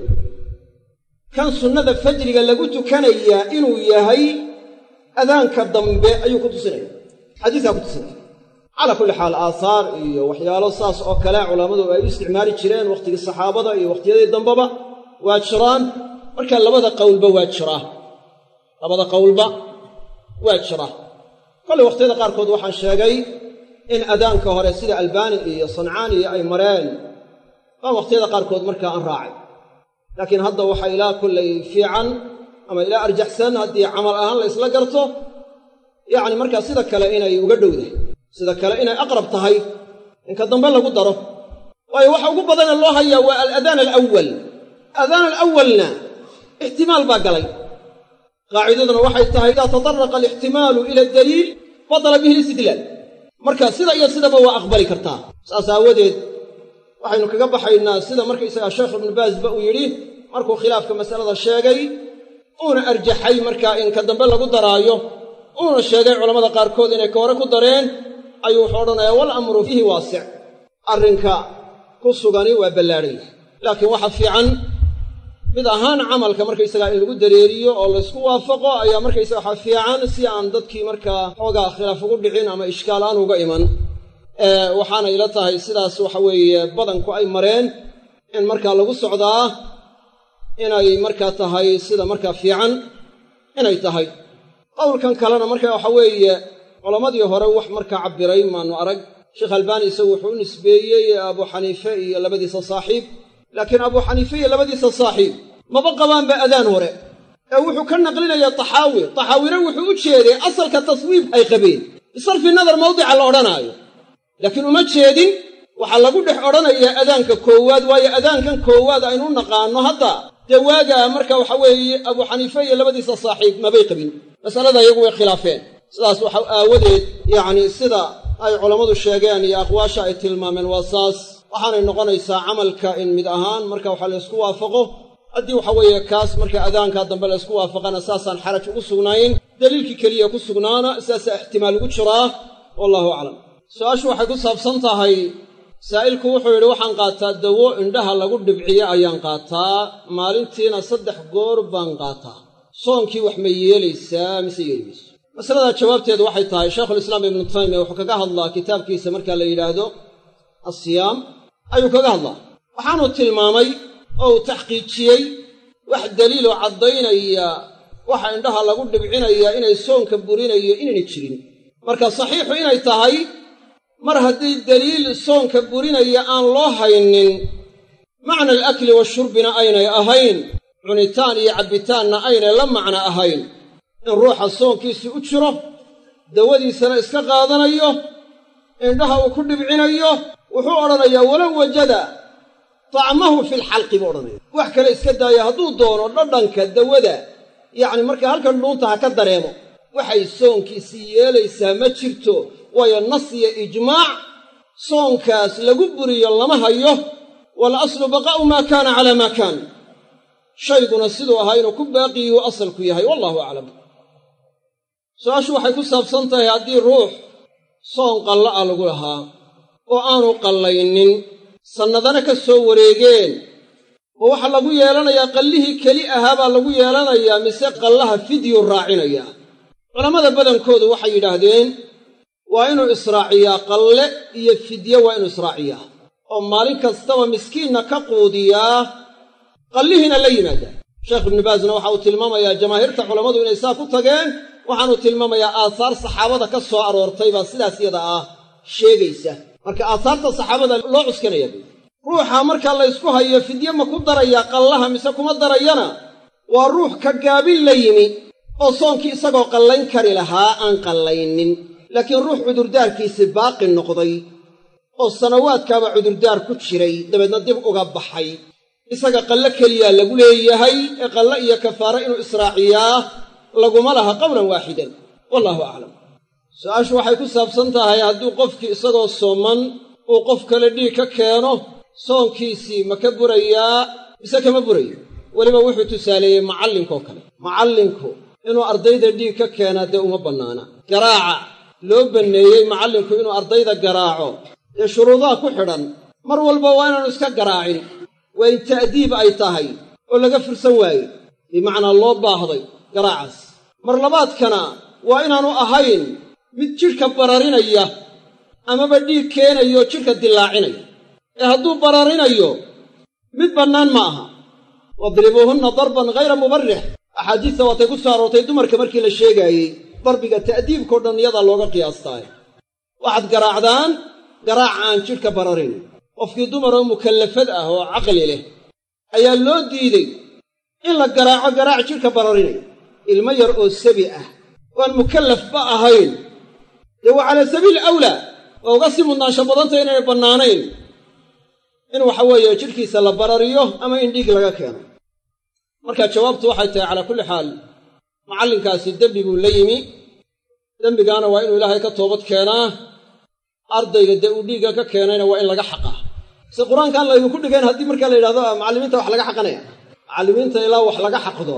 kan sunnada fajriga lagu tukanayaa inuu yahay adaanka dambe ayuu ku tusinaya xadiiskaa ku tusinaya calaa kulli xaal aahaar iyo waxyaalo saas oo kale culammadu ay u isticmaali jireen wakhtigii saxaabada iyo wakhtiyadii dambeba waa jiraan marka labada qowlba waa jiraa labada qowlba waa jira kollay wakhtiyada qaarkood waxaan sheegay in adaanka hore sida albaani iyo sancaani ay mareen baa wakhtiyada qaarkood markaa aan raacay laakiin hadda waxaa ilaa kollay fiican ama ilaa arjaxsan haddii camal ahaan la ysla garto yacni markaa sida kale inay uga dhowdahay sida kale inay aqrab tahay inka dambe lagu daro waayo waxa ugu badana loo hayaa waa aladaan alawal adaan alawalna ixtimaal baa galay qaacidaduna waxay tahay idaa tataraqa alixtimaalu ila daliil badala bihi listidlaal marka sida iyo sidaba waa aqbali kartaa saas aawadeed waxaynu kaga baxaynaa sida markaysagaa sheekh ibnu baasba uu yidhi markuu khilaafka masalada sheegay uuna arjaxay markaa in ka dambe lagu daraayo uuna sheegay culammada qaarkood inay ka hore ku dareen ayuu wuxuu odhanayaa wal amru fiihi waasic arrinka ku sugani waa ballaadhan yahay laakiin waxa fiican mid ahaan camalka markaysagaa in lagu dareeriyo oo laysku waafaqo ayaa markaysaga waxaa fiican si aan dadkii markaa xoogaa khilaaf ugu dhicin ama ishkaal aan uga iman waxaana ila tahay sidaas waxa weeye badanku ay mareen in markaa lagu socdaa inay markaa tahay sida markaa fiican inay tahay qowlkan kalena marka waxa weeye culammadii hore wax markaa cabbiray maanu arag sheekh albaani isagu wuxuu u nisbeeyey abu xaniife iyo labadiisa saaxiib laakiin abu xaniife iyo labadiisa saaxiib maba qabaanba adaan hore ee wuxuu ka naqlinaya taxaawi taxaawina wuxuu u jeeday asalka taswiib ay qabeen bisarfi nadar mawdica la odhanaayo laakiin uma jeedin waxaa lagu dhex odhanayaa adaanka koowaad waayo adaankan koowaad aynu u naqaanno hadda dee waagaa marka waxa weeye abu xaniife iyo labadiisa saaxiib mabay qabin masalada iyagu way khilaafeen sidaas waxa aawadeed yacni sida ay culammadu sheegeen iyo aqwaasha ay tilmaameen waa saas waxaanay noqonaysaa camalka in mid ahaan marka waxa laysku waafaqo haddii waxa weeye kaas marka adaankaa dambe laysku waafaqana saasaan xaraj ugu sugnayn daliilkii keliya ku sugnaana sidaasaa ixtimaal ugu jiraa wallahu aclam su-aashu waxay ku saabsan tahay saa'ilku wuxuu yidhi waxaan qaataa dawo indhaha lagu dhibciyo ayaan qaataa maalintiina saddex goor baan qaataa soonkii wax ma yeelaysaa mise yeeli mayso masaladaa jawaabteedu waxay tahay shaykhulislaam ibnu taymiya wuxuu kaga hadlaa kitaabkiisa markaa la yidhaahdo asiyaam ayuu kaga hadlaa waxaanuu tilmaamay oo uu taxqiijiyey wax daliiloo caddaynaya waxa indhaha lagu dhibcinayaa inay soonka burinayo inayna jirin marka saxiixu inay tahay mar haddii daliil soonka burinaya aan loo haynin macna alakli washurbina aynay ahayn cunitaan iyo cabbitaanna aynay la macno ahayn in ruuxa soonkiisii u jiro dawadiisana iska qaadanayo indhaha uu ku dhibcinayo wuxuu odhanayaa walow wajada tacmahu filxalqi buu odhanaya wax kale iska daaya hadduu doono dhadhanka dawada yacni markaa halkan dhuunta ha ka dareemo waxay soonkiisii yeelaysaa ma jirto waayo nas iyo ijmaac soonkaas lagu buriyo lama hayo wal aslu baqaa'u maa kaana calaa maa kaan shayguna siduu ahaa inuu ku baaqiyuu asalku yahay wallahu aclam su-aashu waxay ku saabsan tahay haddii ruux soon qalla ah lagu lahaa oo aanu qallaynin sannadana ka soo wareegeen ma waxaa lagu yeelanayaa qallihii keli ahaa baa lagu yeelanayaa mise qallaha fidyu raacinayaa culammada badankoodu waxay yidhaahdeen waa inuu israaciyaa qalle iyo fidye waa inuu israaciyaa oo maalin kastaba miskiinna ka quudiyaa qallihiina la yimaadaa sheekh ibnu baasna waxa uu tilmaamayaa jamaahiirta culammadu inay saa ku tageen waxaanuu tilmaamayaa aahaar saxaabada ka soo aroortay baa sidaas yada ah sheegaysa marka aahaarta saxaabada loo cuskanaya buui ruuxa markaa laysku hayo fidye ma ku darayaa qallaha mise kuma darayana waa ruux ka gaabin la yimi oo soonkii isagoo qallayn kari lahaa aan qallaynin laakiin ruux cudurdaarkiisi baaqi noqday oo sanawaadkaaba cudurdaar ku jiray dabeedna dib uga baxay isaga qallo keliyaa lagu leeyahay ee qallo iyo kafaare inuu israaciyaa laguma laha qowlan waaxidan wallaahu aclam su-aashu waxay ku saabsan tahay hadduu qofkii isagoo sooman uu qof kale dhiig ka keeno soonkiisii ma ka burayaa mise kama burayo weliba wuxuu tusaaleeyey macallinkoo kale macallinku inuu ardayda dhiig ka keenaa dee uma bannaana garaaca loo banneeyey macallinku inuu ardayda garaaco dee shuruudaha ku xidhan mar walba waa inaanu iska garaacin waa in ta'diib ay tahay oo laga fursan waaye bimacnaa loo baahday garaacaas mar labaadkana waa inaanu ahayn mid jidhka bararinaya amaba dhiig keenayo jidhka dillaacinaya ee hadduu bararinayo mid bannaan ma aha wadribuuhunna darban ghayra mubarrix axaadiista waatay ku soo aroortay dumarka markii la sheegaayey darbiga ta'diibkao dhan iyadaa looga qiyaastaaye waxaad garaacdaan garaac aan jidhka bararin qofkii dumaroo mukallafad ah oo caqli leh ayaa loo diiday in la garaaco garaac jidhka bararinaya ilmo yar oo sabi ah waan mukallafba ahayn dee waa calaa sabiili awlaa waa uga sii mudnaansho badantay inaynay bannaanayn in waxa weeye jidhkiisa la barariyo ama in dhiig laga keeno marka jawaabtu waxay tahay calaa kulli xaal macallinkaasi dembi buu la yimi dembigaana waa inuu ilaahay ka toobad keenaa ardayga dee uu dhiigga ka keenayna waa in laga xaqaa se qur-aankaan laydinku dhigayn haddii markaa la yidhahdo macallimiinta wax laga xaqanaya macallimiinta ilaa wax laga xaqdo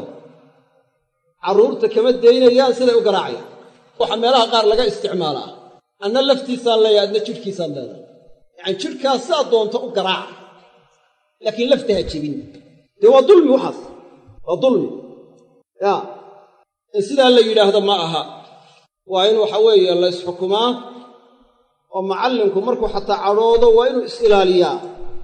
carruurta kama daynayaan siday u garaacayaan waxaa meelaha qaar laga isticmaalaa anna laftiisaan leeyahay adna jidhkiisaan leedahay yacani jidhkaas sidaa doonto u garaaca laakiin lafta ha jebin dee waa dulmi waxaas waa dulmi yaa in sidaa la yidhaahdo ma aha waa in waxa weeye la ysxukumaa oo macallinku markuu xataa cadhoodo waa inuu is-ilaaliyaa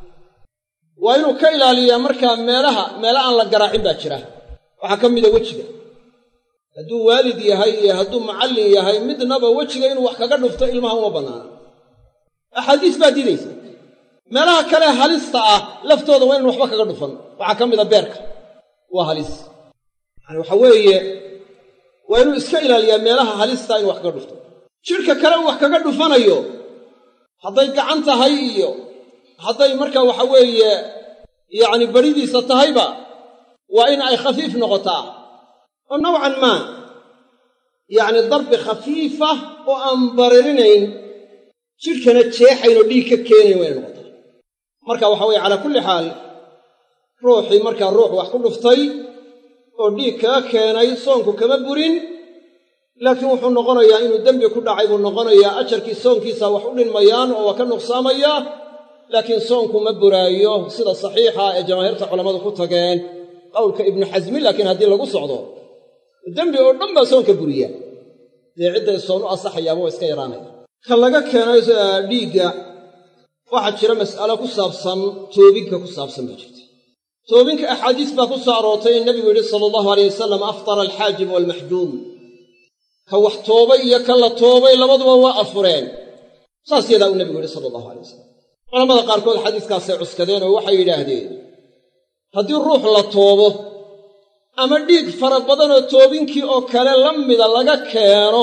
waa inuu ka ilaaliyaa markaa meelaha meela aan la garaacin baa jira waxaa ka mida wejiga hadduu waalid yahay iyo hadduu macallin yahay midnaba wejiga inuu wax kaga dhufto ilmaha uma bannaana axaadiis baa diidaysa meelaha kale halista ah laftooda waa inan waxba kaga dhufan waxaa ka mida beerka waa halis yani waxa weeye waa inuu iska ilaaliyaa meelaha halista inu wax kaga dhufto jidhka kale uu wax kaga dhufanayo hadday gacan tahay iyo hadday markaa waxa weeye yacni beridiisa tahayba waa in ay khafiif noqotaa oo nawcan maa yacni darbi khafiifa oo aan baririnayn jidhkana jeexayn oo dhiig ka keenayn waa inay noqotaa marka waxa weye calaa kulli xaal ruuxii markaa ruux wax ku dhuftay oo dhiig kaga keenay soonku kama burin laakiin wuxuu noqonayaa inuu dembi ku dhacay buu noqonayaa ajarkii soonkiisa wax u dhinmayaan oo waa ka nuqsaamaya laakiin soonku ma buraayo sida saxiixa ee jamaahiirta culammadu ku tageen qowlka ibnu xasmi laakiin haddii lagu socdo dembi oo dhan baa soonka buriya dee cidday soon u asaxayaaba waa iska yaraanaya ka laga keenay dhiigga waxaa jira mas'alo ku saabsan toobinka ku saabsan baa jirta toobinka axaadiis baa ku soo aroortay in nebigu yidhi sala allahu aleyh wasalam aftara alxaajib waalmaxjuum ka wax toobay iyo ka la toobay labaduba waa afureen saas yadaa uu nebigu yidhi sala allahu alay wasalam culamada qaarkood xadiiskaasay cuskadeen oo waxay yidhaahdeen haddii ruux la toobo ama dhiig fara badanoo toobinkii oo kale la mida laga keeno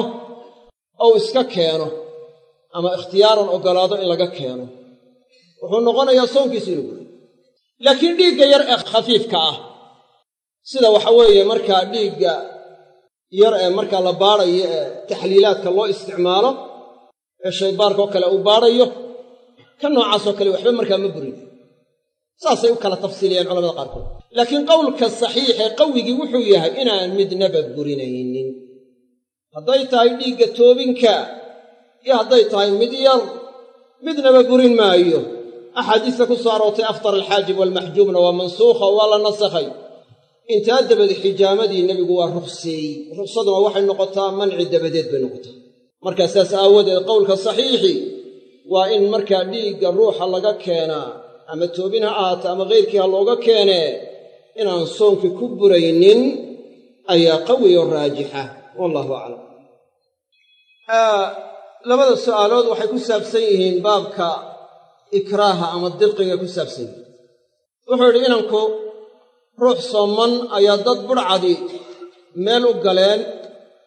ou iska keeno ama ikhtiyaaran oggolaado in laga keeno wuxuu noqonayaa soonkiisu inuu guriyo laakiin dhiigga yar ee khafiifka ah sida waxa weeye markaa dhiigga yar ee markaa la baadhayo ee taxliilaadka loo isticmaalo ee shaybaarka oo kale uu baadhayo ka noocaasoo kale waxba markaa ma burin saasay u kala tafsiiliyeen culamada qaarkood laakiin qowlka saxiixee qawigii wuxuu yahay inaan midnaba burinaynin hadday tahay dhiigga toobinka iyo hadday tahay mid yar midnaba burin maayo axaadiista ku soo aroortay aftar alxaajib waalmaxjuumna waa mansuukha oo waa la nasakhay intaa dabadeed xijaamadii nebigu waa ruqseeyey ruqsaduna waxay noqotaa manci dabadeed bay noqotaa markaa saas aawadeed qowlka saxiixi waa in markaa dhiigga ruuxa laga keenaa ama toobin ha ahaato ama khayrkii ha looga keenee inaan soonkii ku buraynin ayaa qawi oo raajixa wallahu aclam labada su'aalood waxay ku saabsan yihiin baabka ikraaha ama dirqiga ku saabsan yihiin wuxuu yidhi inanku ruux sooman ayaa dad budhcadi meel u galeen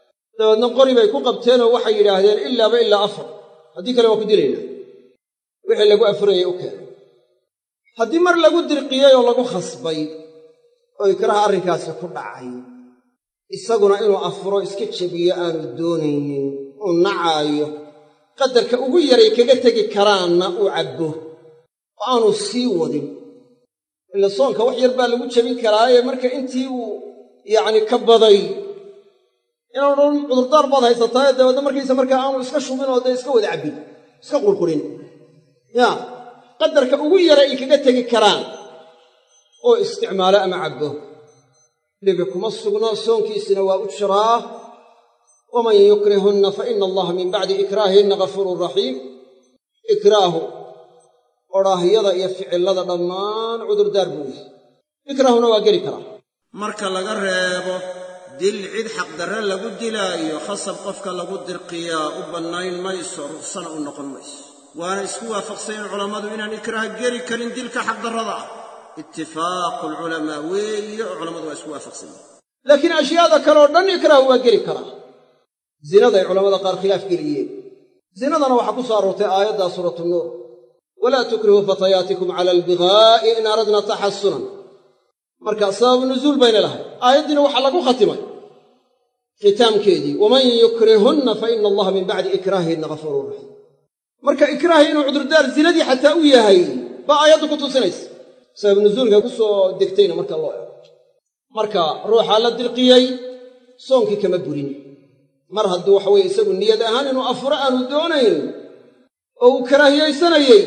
dabeedna qori bay ku qabteenoo waxay yidhaahdeen ilaaba ilaa afar haddii kale waa ku dilaynaa wixii lagu afurayay u keenay haddii mar lagu dirqiyey oo lagu khasbay oo ikraha arrinkaasi ku dhacay isaguna inuu afuro iska jebiyo aanu doonaynin uu nacaayo qadarka ugu yaray kaga tegi karaanna uu cabbo oo aanu sii wadin ila soonka wax yar baa lagu jebin karaaye marka intii uu yacni ka baday inaanu dhan cudurdaar baad haysataaye dabeedna markaysa markaa aanu iska shubin oo dee iska wada cabbin iska qurqurin yaa qadarka ugu yara ay kaga tegi karaan oo isticmaalo ama cabbo dhibi kuma sugno soonkiisina waa u jiraa waman yukrihunna fa ina allaha min bacdi ikraahihinna ghafuurun raxiim ikraahu odhaahyada iyo ficillada dhammaan cudurdaar buu yihi ikraahuna waa geli karaa marka laga reebo dil cid xaqdarre lagu dilaayo khasab qofka lagu dirqiyaa u bannayn mayso ruksana u noqon mayso waana isku waafaqsanyeen culammadu inaan ikraah geli karin dilka xaqdarrada ah itifaaqu alculamaa weeye oo culammadu waa isku waafaqsanyeen laakiin ashyaada kale oo dhan ikraahu waa geli karaa zinaday culamada qaar khilaaf geliyeen zinadana waxaa ku soo aroortay aayaddaa suuratu nuur walaa tukrihuu fatayaatikum cala albigaa'i in aradna taxasunan marka sababu nuzuul bayna lahay aayaddiina waxaa lagu khatimay khitaamkeedii waman yukrihunna fa ina allaha min bacdi ikraahihinna ghafuurun raxiim marka ikraahi inuu cudurdaar zinadii xataa u yahay baa aayaddu ku tusinaysa sabab nuzuulka ku soo degtayna marka loo ego marka ruuxaa la dirqiyey soonkii kama burin mar hadduu waxa weye isagu niyad ahaan inuu afuro aanu doonayn oo uu karaahiyaysanayey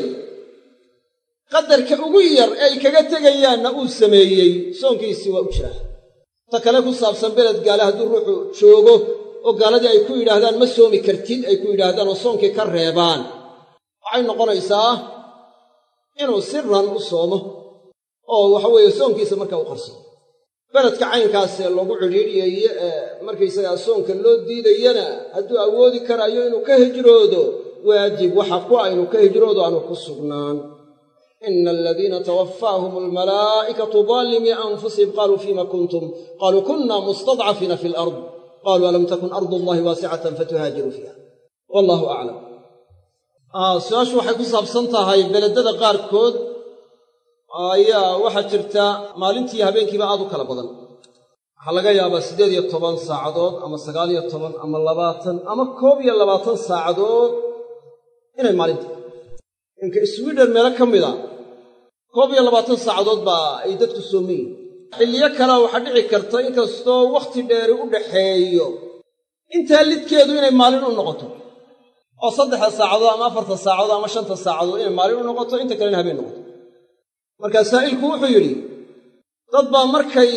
qadarka ugu yar ee ay kaga tegayaanna uu sameeyey soonkiisii waa u jiraa ta kale ku saabsan beled gaale hadduu ruuxu joogo oo gaaladii ay ku yidhaahdaan ma soomi kartid ay ku yidhaahdaan oo soonkii ka reebaan waxay noqonaysaa inuu siran u soomo oo waxa weeye soonkiisa markaa u qarsado beledka caynkaasee lagu cidhiidhiyayo ee markaysagaa soonka loo diidayana hadduu awoodi karaayo inuu ka hijroodo waajib waxa ku ah inuu ka hijroodo aanu ku sugnaan ina aladiina tawaffaahum almalaa'ikatu daalimii anfusihim qaaluu fiima kuntum qaaluu kunna mustadcafiina fi alard qaaluu alam takun ardu allahi waasicatan fatuhaajiruu fiiha wallahu aclam su-aashu waxay ku saabsan tahay beledada qaarkood ayaa waxaa jirta maalintii habeenkiiba aad u kala badan waxaa laga yaabaa siddeed iyo toban saacadood ama sagaal iyo toban ama labaatan ama koob iyo labaatan saacadood inay maalinta inka swiden meelo ka mida koob iyo labaatan saacadood baa ay dadku soomayiin xilliyo kalea waxaa dhici karta inkastoo wakhti dheeri u dhaxeeyo intaa lidkeedu inay maalin u noqoto oo saddexda saacadood ama afarta saacadood ama shanta saacadood inay maalin u noqoto inta kalena habeen noqoto markaa saa'ilku wuxuu yidhi dad baa markay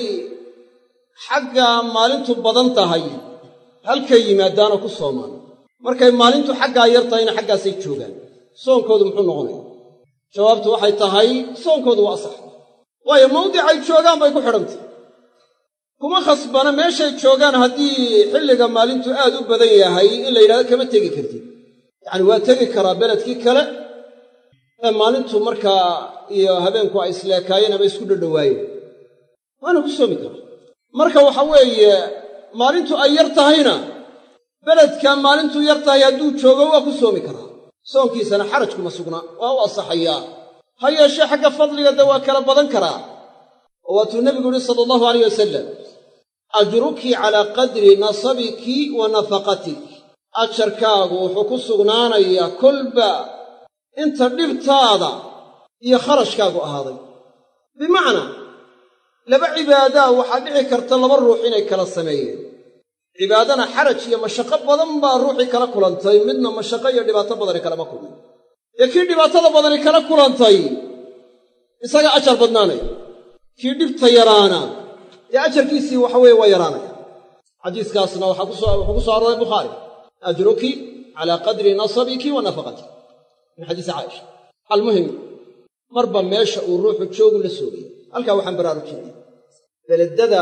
xagga maalintu badan tahay halkay yimaadaanoo ku soomaan markay maalintu xaggaa yar tahayna xaggaasay joogaan soonkoodu muxuu noqonaya jawaabtu waxay tahay soonkoodu waa asax waayo mawdicay joogaan bay ku xidhantay kuma khasbana meeshay joogaan haddii xilliga maalintu aad u badan yahay in la yidhahdo kama tegi kartid yacani waa tegi karaa beledkii kale ee maalintu markaa iyo habeenku ay isleekaayeen ama isku dhadhowaayeen waana ku soomi karaa marka waxa weeye maalintu ay yar tahayna beledka maalintu yar tahay hadduu joogo waa ku soomi karaa soonkiisana xaraj kuma sugna waa u asaxayaa ha yeeshee xagga fadliga de waa kala badan karaa oo waatuu nebigu yihi sala allahu alayh wasalam ajruki calaa qadri nasabiki wa nafaqatik ajarkaagu wuxuu ku sugnaanayaa kolba inta dhibtaada iyo kharashkaagu ahaaday bimacnaa laba cibaadaa waxaa dhici karta laba ruux inay kala sameeyeen cibaadana xaraj iyo mashaqo badan baa ruuxii kala kulantay midna mashaqo iyo dhibaato badani kalama kulmay ee kii dhibaatada badani kala kulantay isaga ajar badnaanaya kii dhibta yaraana dee ajarkiisii waxa weeye waa yaraanaya xadiiskaasna waxaa wuxuu ku soo arooray bukhaari ajruki calaa qadri nasabiki wa nafaqatik min xadiisi caaisha almuhim marba meesha uu ruuxu joogu la soogay halkaa waxaan baraarujinaya beledada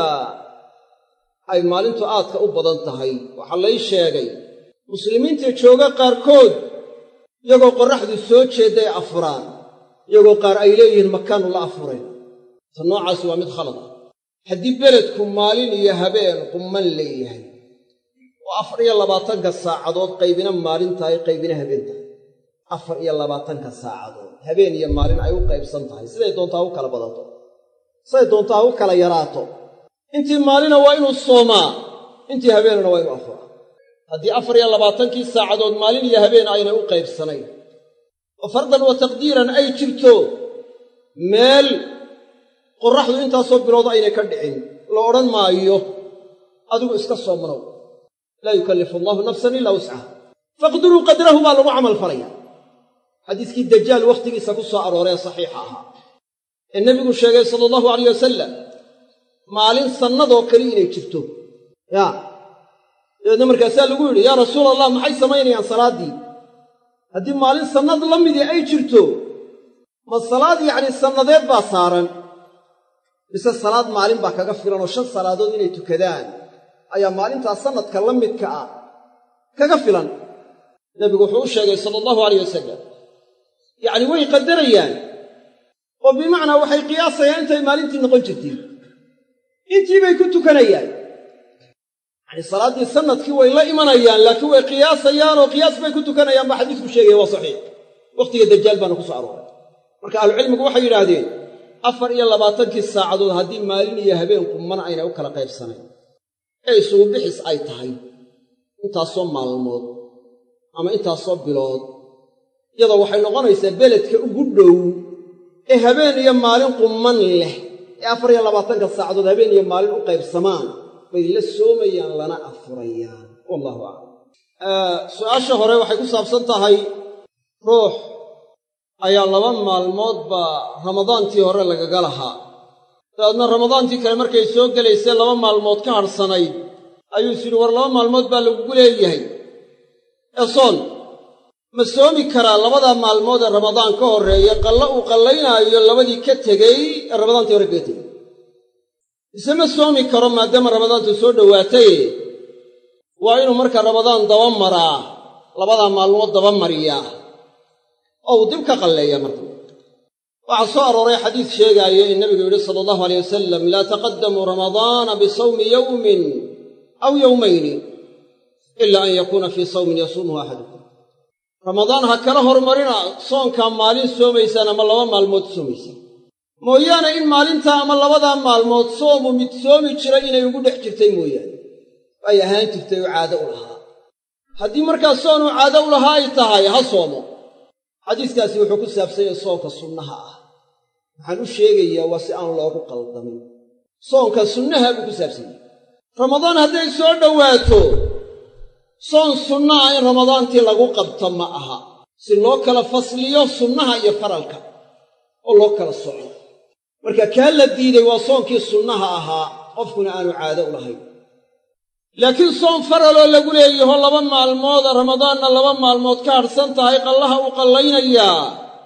ay maalintu aadka u badan tahay waxaa lay sheegay muslimiinta jooga qaarkood iyagoo qorraxdu soo jeedday afuraan iyagoo qaar ay leeyihiin makaanu la afureen ta noocaasi waa mid khalad ah haddii beledku maalin iyo habeen qumman leeyahay oo afar iyo labaatanka saacadood qaybina maalin tahay qaybina habeen tahay afar iyo labaatanka saacadood habeen iyo maalin ay u qaybsan tahay siday doontaa u kala badato siday doontaa u kala yaraato intii maalina waa inuu soomaa intii habeenana waa inuu afuraa haddii afar iyo labaatankii saacadood maalin iyo habeen aynay u qaybsanayn oo fardan wa taqdiiran ay jirto meel qorraxdu intaasoo bilood aynay ka dhicin la odhan maayo adigu iska soomanow laa yukallifu allaahu nafsan ilaa wuscaha faqduruu qadrahu baa lagu camal falaya xadiiskii dajaal wakhtigiisa ku soo arooree saxiixa ahaa ee nebigu sheegay sala allahu alayh wasalam maalin sannadoo kale inay jirto yaa dabeedna markaasaa lagu yidhi yaa rasuul allah maxay samaynayaan salaaddii haddii maalin sannad la midii ay jirto ma salaad yacni sannadeed baa saaran mise salaad maalin baa kaga filan oo shan salaadood inay tukadaan ayaa maalintaas sannadka la midka ah kaga filan nebigu wuxuu u sheegay sala allahu alayh wasalam yacni way qadarayaan oo bimacnaa waxay qiyaasayaan intay maalintii noqon jirtay intii bay ku tukanayaan yacni salaaddii sannadkii way la imanayaan laakiin way qiyaasayaan oo qiyaas bay ku tukanayaan baa xadiisku sheegaya waa saxiix wakhtiga dajaal baana ku soo arooray marka ahlucilmigu waxay yidhaahdeen afar iyo labaatankii saacadood haddii maalin iyo habeen qumman aynay u kala qaybsanayn ee isugu bixis ay tahay intaasoo maalmood ama intaasoo bilood iyadoo waxay noqonaysaa beledka ugu dhow ee habeen iyo maalin qumman leh ee afar iyo labaatanka saacadood habeen iyo maalin u qaybsamaan bay la soomayaan lana afurayaan wallahu aclam su-aasha hore waxay ku saabsan tahay ruux ayaa laba maalmood baa ramadaantii hore lagaga lahaa dabeedna ramadaantii kale markay soo gelaysay laba maalmood ka hadhsanayd ayuu is yidhi war laba maalmood baa lagugu leeyahay ee soon ma soomi karaa labadaa maalmood ee ramadaan ka horreeya qallo uu qallaynaayo labadii ka tegey ee ramadaantii hore kaga tegey mise ma soomi karo maadaama ramadaantu soo dhowaataye waa inuu marka ramadaan daba maraa labadaa maalmood daba mariyaa oo uu dib ka qalleeya marka waxaa soo arooray xadiis sheegaayo in nebigu yidhi sala allahu aleyh wasalam laa taqaddamuu ramadaana bisawmi yowmin aw yowmayni ila an yakuuna fii sawmin yasuumuhu axadukum ramadaan ha kala hormarina soonkaa maalin soomaysaan ama laba maalmood soomaysaan mooyaane in maalintaa ama labadaa maalmood soomu mid soomi jira inay ugu dhex jirtay mooyaane ay ahaan jirtay oo caado u lahaa haddii markaa soonuu caado u lahaa ay tahay ha soomo xadiiskaasi wuxuu ku saabsan yahay soonka sunnaha ah waxaan u sheegayaa waa si aan loogu qaldamin soonka sunnaha buu ku saabsan yahay ramadaan hadday soo dhowaato soon sunna ah in ramadaantii lagu qabto ma aha si loo kala fasliyo sunnaha iyo faralka oo loo kala soco marka kaa la diiday waa soonkii sunnaha ahaa qofkuna aanu caado u lahayn laakiin soon faraloo lagu leeyaho laba maalmooda ramadaanna laba maalmood ka hadhsan tahay qallaha uu qallaynayaa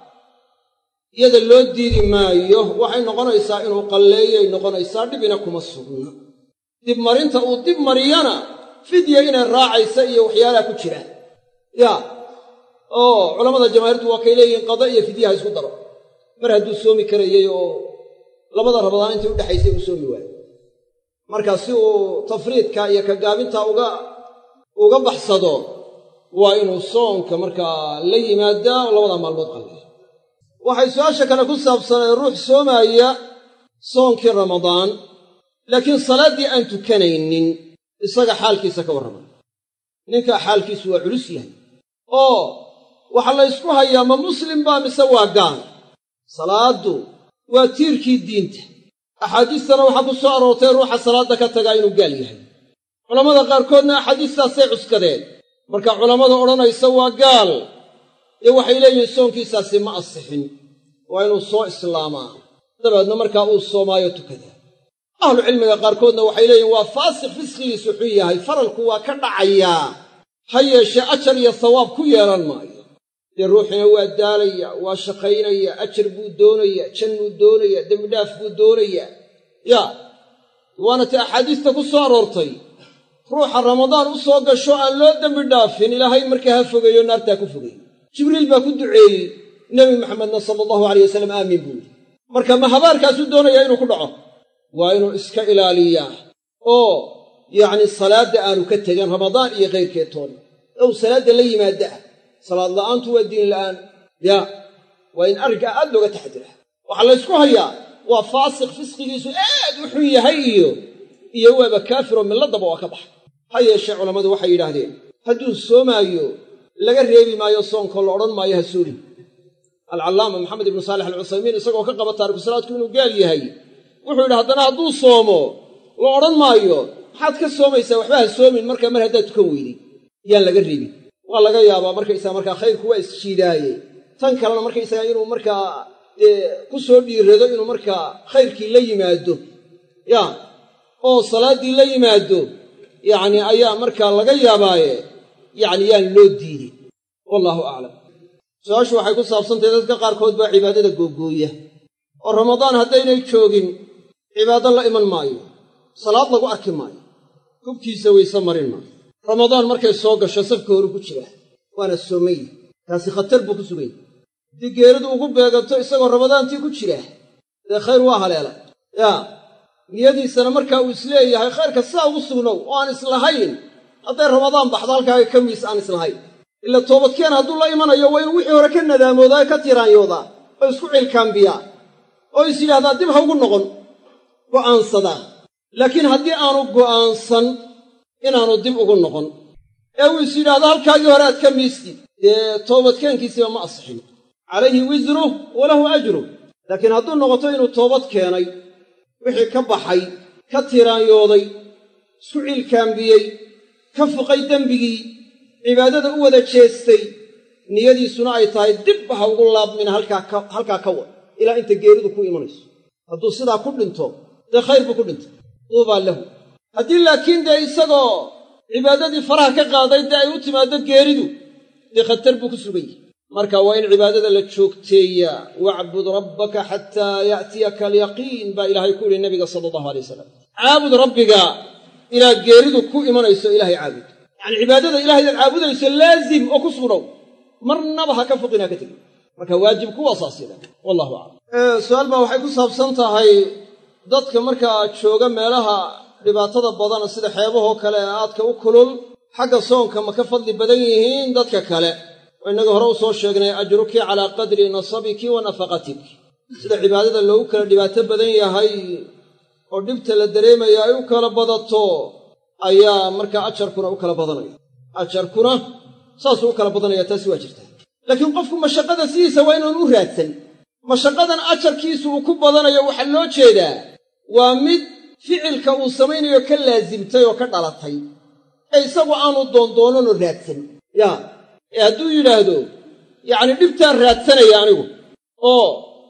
iyada loo diidi maayo waxay noqonaysaa inuu qalleeyay noqonaysaa dhibina kuma sugna dibmarinta uu dib mariyana fidya inay raacaysa iyo waxyaalaha ku jiraan yaa oo culammada jamaahiirtu waa kay leeyihiin qada iyo fidyaha isku daro mar hadduu soomi karayey oo labada ramadaan intii udhexaysay uu soomi waayo marka si uu tafriidka iyo ka gaabinta uga uga baxsado waa inuu soonka markaa la yimaadaa oo labada maalmood qalleeya waxay su-aasha kale ku saabsanay ruux soomaaya soonkii ramadaan laakiin salaaddii aan tukanaynin isaga xaalkiisa ka warramay ninkaa xaalkiisu waa culus yahay oo waxaa la ysku hayaa ma muslim baa mise waa gaal salaaddu waa tiirkii diinta axaadiistana waxaa ku soo aroortay ruuxa salaadda ka tagaa inuu gaal yahay culammada qaarkoodna axaadiistaasay cuskadeen marka culammada odhanaysa waa gaal dee waxay leeyihiin soonkiisaasi ma asixin waa inuu soo islaamaa dabeedna markaa uu soomaayo tukadaa ahlucilmiga qaarkoodna waxay leeyihin waa faasiq fisqigiisu xun yahay faralku waa ka dhacayaa ha yeeshee ajar iyo sawaab ku yeelan maayo dee ruuxina waa daalaya waa shaqaynaya ajar buu doonaya jannuu doonaya dembidhaaf buu doonayaa yaa waana ti axaadiista ku soo aroortay ruuxa ramadaan u soo gasho aan loo dembi dhaafin ilaahay markaa ha fogeeyo naartaa ku fogeey jibriil baa ku duceeyey nebi maxamedna sala allahu alayh wasalam aamiin buu yidhi marka ma habaarkaasuu doonayaa inuu ku dhaco waa inuu iska ilaaliyaa oo yacni salaadda aanu ka tegin ramadaan iyo kayrkeed toona ou salaadda la yimaada ah salaad la'aantu waa diin la'aan yaa waa in arrinkaa aad looga taxadira waxaa laysku hayaa waa faasiq fisqigiisu aad u xun yahay iyo iyo waaba kaafiroo milladdaba waa ka baxa ha yeeshee culammadu waxay yidhaahdeen hadduu soomaayo laga reebi maayo soonkoo la odhan maayo ha soomin alcallaama maxamed ibnu saalix alcuthaymiin isagoo ka qaba taarikusalaadku inuu gaal yahay wuxuu yidhi haddana hadduu soomo la odhan maayo maxaad ka soomaysaa waxba ha soomin markaa mar haddaad tukan weyday yaan laga reebin waa laga yaabaa markaysaga markaa khayrku waa isjiidaaye tan kalena markaysaga inuu markaa dee ku soo dhiirado inuu markaa khayrkii la yimaado yaa oo salaaddii la yimaado yacni ayaa markaa laga yaabaaye yacni yaan loo diidin wallaahu aclam su-aashu waxay ku saabsantahay dadka qaarkood baa cibaadada googooya oo ramadaan haddaynay joogin cibaado la iman maayo salaad lagu arki maayo hubkiisa wayse marin maayo ramadaan markay soo gasho safka horu ku jira waana soomaya taasi khatar buu ku suganya haddii geeridu ugu beeganto isagoo ramadaantii ku jira dee khayr waa haleela yaa niyadiisana markaa uu isleeyahay khayrka sidaa ugu sugnow oo aan islahayn hadday ramadaan baxdo halkaaga ka miis aan islahayn ila toobadkeen hadduu la imanayo waa inuu wixii hore ka nadaamoodaa ka tiraanyoodaa oo isku cilkaambiyaa oo is yidhahdaa dib ha ugu noqon go'aansadaa laakiin haddii aanu go'aansan inaanu dib ugu noqon ee uu is yidhaahdo halkaagii hore aad ka miistid dee toobadkeenkiisiba ma asixin calayhi wisruh walahu ajruh laakiin hadduu noqoto inuu toobad keenay wixii ka baxay ka tiraanyooday isku cilkaambiyey ka fuqay dembigii cibaadada u wada jeestay niyadiisuna ay tahay dibba ha ugu laabmina halkaa ka wad ilaa inta geeridu ku imanayso hadduu sidaa ku dhinto dee khayr buu ku dhintay duubaa lahu haddii laakiin dee isagoo cibaadadii faraha ka qaaday dee ay u timaaddo geeridu dee khatar buu ku sugan yahay marka waa in cibaadada la joogteeyaa wacbud rabbaka xataa ya'tiyaka alyaqiin baa ilaahay ku yidhi nabiga sala allahu alay wasalam caabud rabbiga ilaa geeridu ku imanayso ilaahay caabud yacani cibaadada ilahay inaad caabudayso laazim oo ku sugnow marnaba ha ka foqinaa ka tegin marka waajibku waa saas yada wallahu aclam su-aal baa waxay ku saabsan tahay dadka markaa jooga meelaha dhibaatada badana sida xeebahoo kale ee aadka u kulul xagga soonka ma ka fadli badan yihiin dadka kale oo innaga hore u soo sheegnay ajruki calaa qadri nasabiki wa nafaqatik sida cibaadada loogu kala dhibaato badan yahay oo dhibta la dareemaya ay u kala badato ayaa markaa ajarkuna u kala badanaya ajarkuna saasuu u kala badanaya taasi waa jirtaa laakiin qofku mashaqada sidiisa waa inaan u raadsan mashaqadan ajarkiisu uu ku badanayo waxaa loo jeedaa waa mid ficilka uu samaynayo ka laasimtay oo ka dhalatay ee isagu aanu doondoonanoo raadsan yaa ee hadduu yidhaahdo yacni dhibtaan raadsanaya anigu oo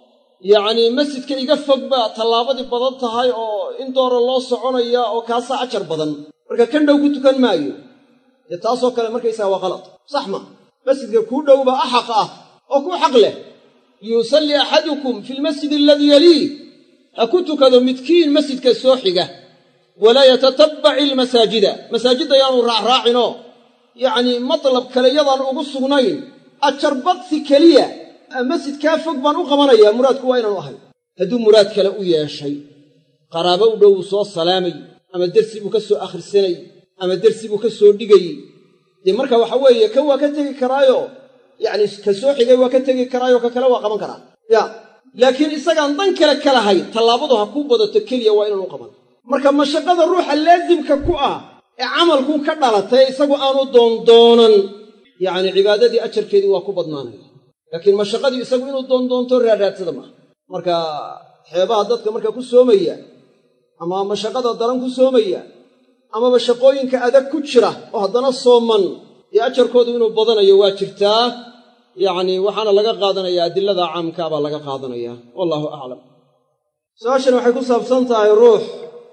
yacnii masjidka iga fog baa tallaabadii badan tahay oo in doora loo soconaya oo kaasaa ajar badan marka kan dhow ku tukan maayo dee taasoo kale markaysaga waa qalad sax ma masjidka kuu dhowba axaq ah oo ku xaq leh yuusalli axadukum fi lmasjidi aladii yaliih ha ku tukado midkiin masjidka soo xiga walaa yatatabbaci ilmasaajida masaajidda yaanu raacraacinoo yacnii matlab kale yadaan ugu sugnayn ajar badsi keliya masjidkaa fog baan u qabanayaa muraadku waa inaanu ahay hadduu muraad kale u yeeshay qaraabo u dhow uu soo salaamay ama dersi buu ka soo akhrisanay ama dersi buu ka soo dhigayey dee marka waxa weeye kan waa ka tegi karaayo yacni ka soo xigay waa ka tegi karaayo ka kale waa qaban karaa ya laakiin isagaan dan kale ka lahayn tallaabadu ha kuu badato keliya waa inaanu qaban marka mashaqada ruuxa laasimka ku ah ee camalkuu ka dhalatay isagu aanu doondoonan yacni cibaadadii ajarkeedii waa ku badnaanaya laakiin mashaqadii isagu inuu doondoonto raaraadsada maaha marka xeebaha dadka marka ku soomaya ama mashaqada daran ku soomaya amaba shaqooyinka adag ku jira oo haddana sooman dee ajarkoodu inuu badanayo waa jirtaa yacni waxaana laga qaadanayaa adilada caamkaa baa laga qaadanaya wallaahu aclam su-aashan waxay ku saabsan tahay ruux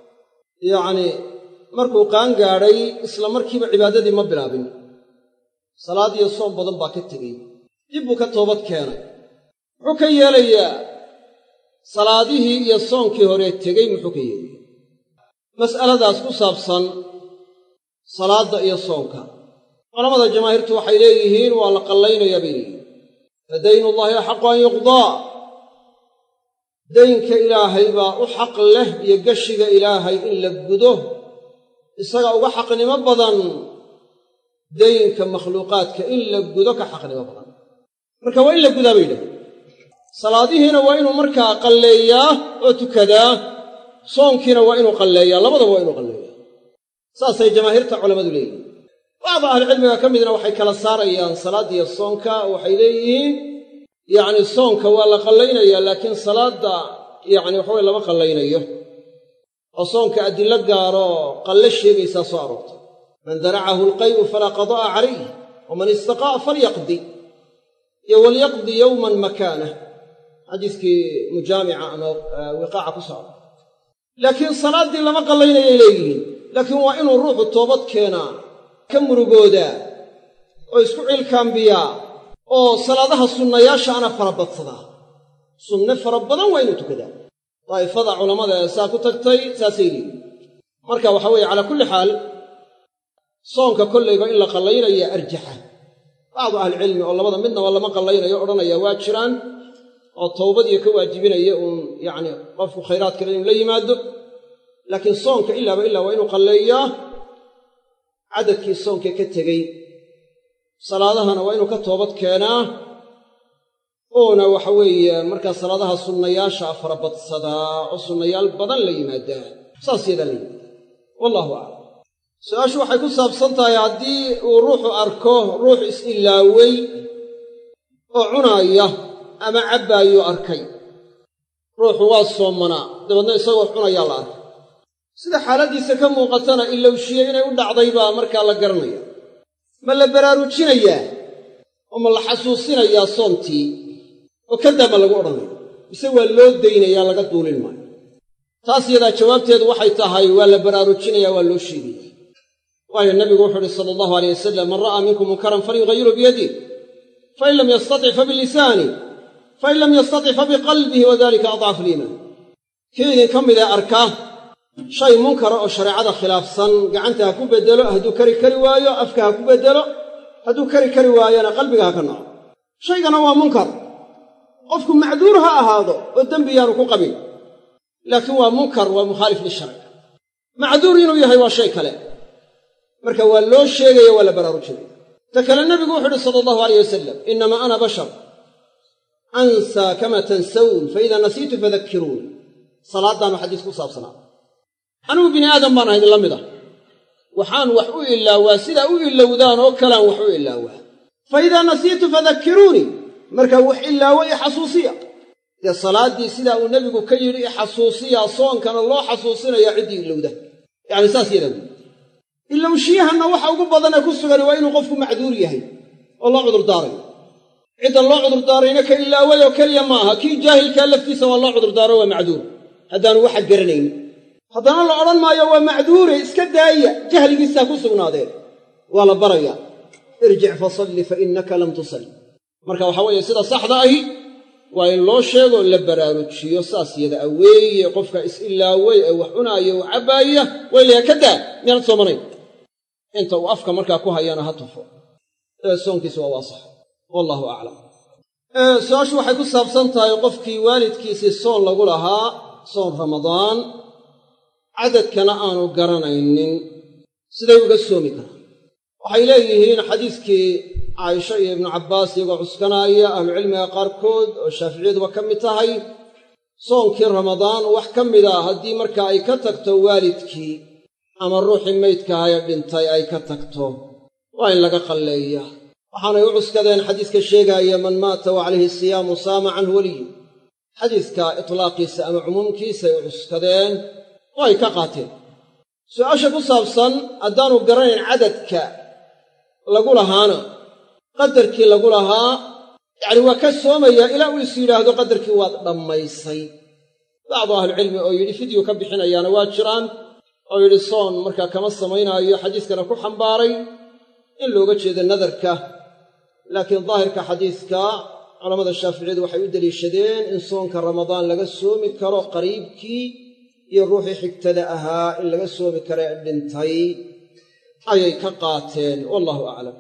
yacni markuu qaan gaadhay isla markiiba cibaadadii ma bilaabin salaad iyo soom badan baa ka tegey dib buu ka toobad keenay muxuu ka yeelayaa salaadihii iyo soonkii horee tegey muxuu ka yeelaya mas'aladaas ku saabsan salaadda iyo soonka culamada jamaahiirtu waxay leeyihiin waa la qallaynayaa bay leeyihiin fa daynullaahi axaqu an yuqdaa daynka ilaahay baa u xaq leh iyo geshiga ilaahay in la gudo isaga uga xaqnimo badan daynka makhluuqaadka in la gudo ka xaqnimo badan marka waa in la gudaa bay yidhahdeen salaadihiina waa inuu markaa qalleeyaa oo tukadaa soonkiina waa inuu qalleeyaa labadaba waa inuu qalleeyaa saasay jamaahiirta culammadu leeyihiin bacda ahlicilmiga ka midna waxay kala saarayaan salaaddiiyo soonka waxay leeyihiin yacni soonka waa la qallaynayaa laakiin salaadda yacni waxaweye lama qallaynayo oo soonka adillo gaaroo qalle sheegaysaa soo aroortay man daracahu alqay'u falaa qadaa'a calayh waman istaqaa'a falyaqdi iyo walyaqdi yowman makaanah xadiiskii mujaamica ama wiqaaca ku socda laakiin salaaddii lama qallaynayay leeyihiin laakiin waa inuu ruuxu toobad keenaa ka murugoodaa oo isku cilkaambiyaa oo salaadaha sunnayaasha ana farabadsadaa sunne fara badan waa inuu tukadaa daa'ifada culammada ee saa ku tagtay saasay leeyihin marka waxaa weeye calaa kulli xaal soonka kollayba in la qallaynaya arjaxa bacdu ahlicilmi oo labada midnaba lama qallaynayo odhanaya waa jiraan oo towbadiyo ka waajibinaya uun yacni qofku khayraad kale inuu la yimaado laakiin soonka ilaaba ilaa waa inuu qalleeyaa cadadkii soonka ka tegey salaadahana waa inuu ka toobad keenaa uuna waxa weeye markaa salaadaha sunnayaasha farabadsadaa oo sunnayaal badan la yimaadaa saas yadaa la yimaadaa wallahu aclam su-aashu waxay ku saabsan tahay haddii uu ruuxu arko ruux is-ilaawey oo cunaaya ama cabbaayuu arkay ruuxu waa soomanaa dabeedna isagoo cunayaa la arkay sida xaaladdiisa ka muuqatana ilowshiye inay u dhacday baa markaa la garanaya ma la baraarujinayaa oo ma la xasuusinayaa soontii oo kadaa ma lagu odhanaya mise waa loo daynayaa laga duulin maayo taas yadaa jawaabteedu waxay tahay waa la baraarujinaya waa loo sheegaya waayo nabigu wuxuu uhi sala allahu aleyh wasalam man ra'aa minkum munkaran falyughayiru biyadih fain lam yastatic fabilisaani fain lam yastatic fabiqalbihi wadalika adcafu liimaan kii idinka midee arka shay munkara oo shareecada khilaafsan gacanta ha ku beddelo hadduu kari kari waayo afka ha ku beddelo hadduu kari kari waayona qalbiga ha ka naco shaygana waa munkar qofku macduur ha ahaado oo dembi yaanu ku qabin laakiin waa munkar waa mukhaalif lisharci macduur inuu yahay waa shay kale marka waa loo sheegaya waa la baraarujinaya ta kale nebigu wuxu uhi sala allahu alayh wasalam innamaa ana bashar ansaa kama tansawun fa idaa nasiitu fadakkiruun salaaddaanu xadiis ku saabsanaa anigu bini aadam baan ahayd la mid ah waxaan wax u ilaawaa sidaa u ilowdaan oo kalaan wax u ilaawaa fa idaa nasiitu fadakkiruunii markaa wax ilaawo i xasuusiya dee salaaddii sidaa uu nebigu ka yidhi i xasuusiyaa soonkana loo xasuusinayaa ciddii ilowda yacni saas yadaa buui ilowshiyahanna waxa ugu badanee ku sugan waa inuu qofku macduur yahay oo loo cudurdaarayo cidda loo cudurdaarayna ka ilaaway oo keliya ma aha kii jaahilkaa laftiisa waa loo cudurdaaro waa macduur haddaanu waxa garanayn haddana la odhan maayo waa macduure iska daaya jahligiisaa ku sugnaadeen waa la barayaa irjic fasalli fa innaka lam tusalli marka waxaa weeye sida saxda ahi waa in loo sheego la baraarujiyo saas yada a weeye qofka is-ilaaway ee wax cunaaya u cabbaaya waa ilayaa ka daa miyaanad soomanayn inta uu afka markaa ku hayana ha tufo ee soonkiisa waa waasax wallahu aclam su-aashu waxay ku saabsan tahay qofkii waalidkiisii soon lagu lahaa soon ramadaan cadadkana aanu garanaynin siday uga soomi karaan waxay leeyihiin xadiiskii caaisha iyo ibnu cabbaas iyagoo cuskanaaya ahlucilmiga qaarkood oo shaaficiyaduba ka mid tahay soonkii ramadaan wax ka mid a haddii marka ay ka tagto waalidkii ama ruuxii maydkahaye dhintay ay ka tagto waa in laga qalleeya waxaanay u cuskadeen xadiiska sheegaaya man maata wa calayhi siyaamu saama canhu weliyu xadiiska itlaaqiisa ama cumuumkiisay u cuskadeen oo ay ka qaateen su'aasha ku saabsan haddaanu garanayn cadadka lagu lahaana qadarkii lagu lahaa yacni waa ka soomayaa ilaa uu is yidhaahdo qadarkii waad dhammaysay bacdu ahlucilmi oo yidhi fidyu ka bixinayaana waa jiraan oo yidhi soon markaa kama samaynaayo xadiiskana ku xambaaray in looga jeedo nadarka laakiin daahirka xadiiska culammada shaaficiyadu waxay u deliishadeen in soonka ramadaan laga soomi karo qariibkii iyo ruuxii xigtada ahaa in laga soomi karo ee dhintay ayay ka qaateen wallahu aclam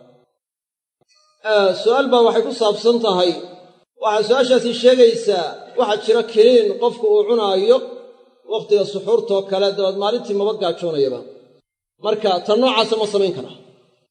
su'aal baa waxay ku saabsan tahay waxaa su-aashaasi sheegaysaa waxaa jira kiniin qofku uu cunaayo wakhtiga suxuurtoo kale dabeed maalintii maba gaajoonayaba marka tan noocaasa ma samayn karaa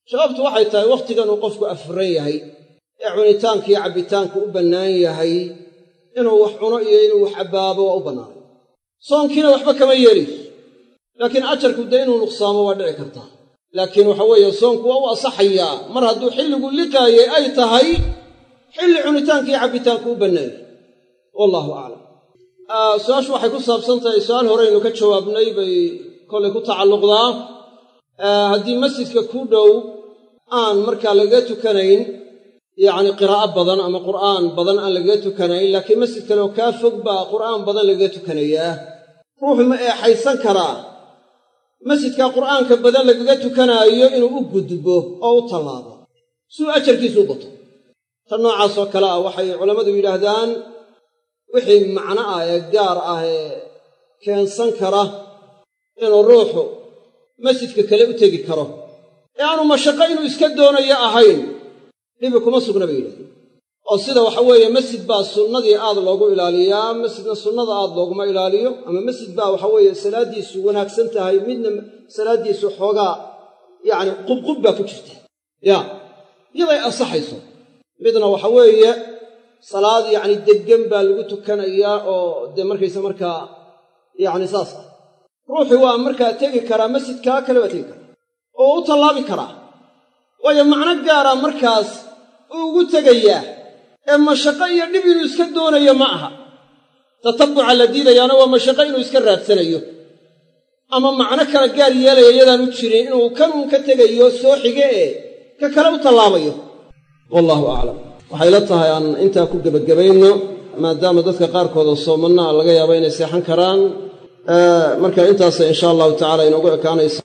sababtu waxay tahay wakhtigan uu qofku afuran yahay ee cunitaanka iyo cabbitaanku u bannaan yahay inuu wax cuno iyo inuu wax abbaabo waa u bannaanay soonkiina waxba kama yeelayso laakiin ajarku dee inuu nuqsaamo waa dhici kartaa laakiin waxa weeye soonku waa u asaxayaa mar hadduu xilligu liqaayay ay tahay xilli cunitaanka iyo cabbitaanku u bannaanyay wallaahu aclam su-aashu waxay ku saabsan tahay su-aal horeynu ka jawaabnay bay kollay ku tacalluqdaa haddii masjidka ku dhow aan markaa lagaga tukanayn yacni qiraa'o badan ama qur'aan badan aan lagaga tukanayn laakiin masjid kale oo kaa fog baa qur'aan badan lagaga tukanayaa ruuxu ma eexaysan karaa masjidka qur'aanka badan lagaga tukanaayo inuu u gudbo oo u tallaabo suu ajarkiisu u bato tan noocaasoo kale ah waxay culammadu yidhaahdaan wixii macno ah ee gaar ah ee keensan kara inuu ruuxu masjidka kale u tegi karo ee aanu mashaqo inuu iska doonayo ahayn dhibi kuma sugna bay yidhahdeen oo sida waxa weeye masjid baa sunnadii aad loogu ilaaliyaa masjidna sunnada aad looguma ilaaliyo ama masjid baa waxa weeye salaaddiisu wanaagsan tahay midna salaaddiisu xoogaa yacni qubqub baa ku jirta yaa iyaday ansaxayso midna waxa weeye salaad yacni deggan baa lagu tukanayaa oo dee markaysa markaa yacni saas ah ruuxii waa markaa tegi karaa masjidkaa kale waa tegi karaa oo u tallaabi karaa waayo macno gaara markaas uu ugu tegayaa ee mashaqo iyo dhib inuu iska doonayo ma aha tatabbuca la diidayaana waa mashaqo inuu iska raadsanayo ama macno kala gaar yeelaya iyadaan u jirin inuu kan uun ka tegayo soo xige ee ka kale u tallaabayo wallaahu aclam waxay la tahay aan intaa ku gebagabayno maadaama dadka qaarkooda soomanna laga yaabo inay seexan karaan marka intaasa insha allahu tacala inoogu ekaanaysa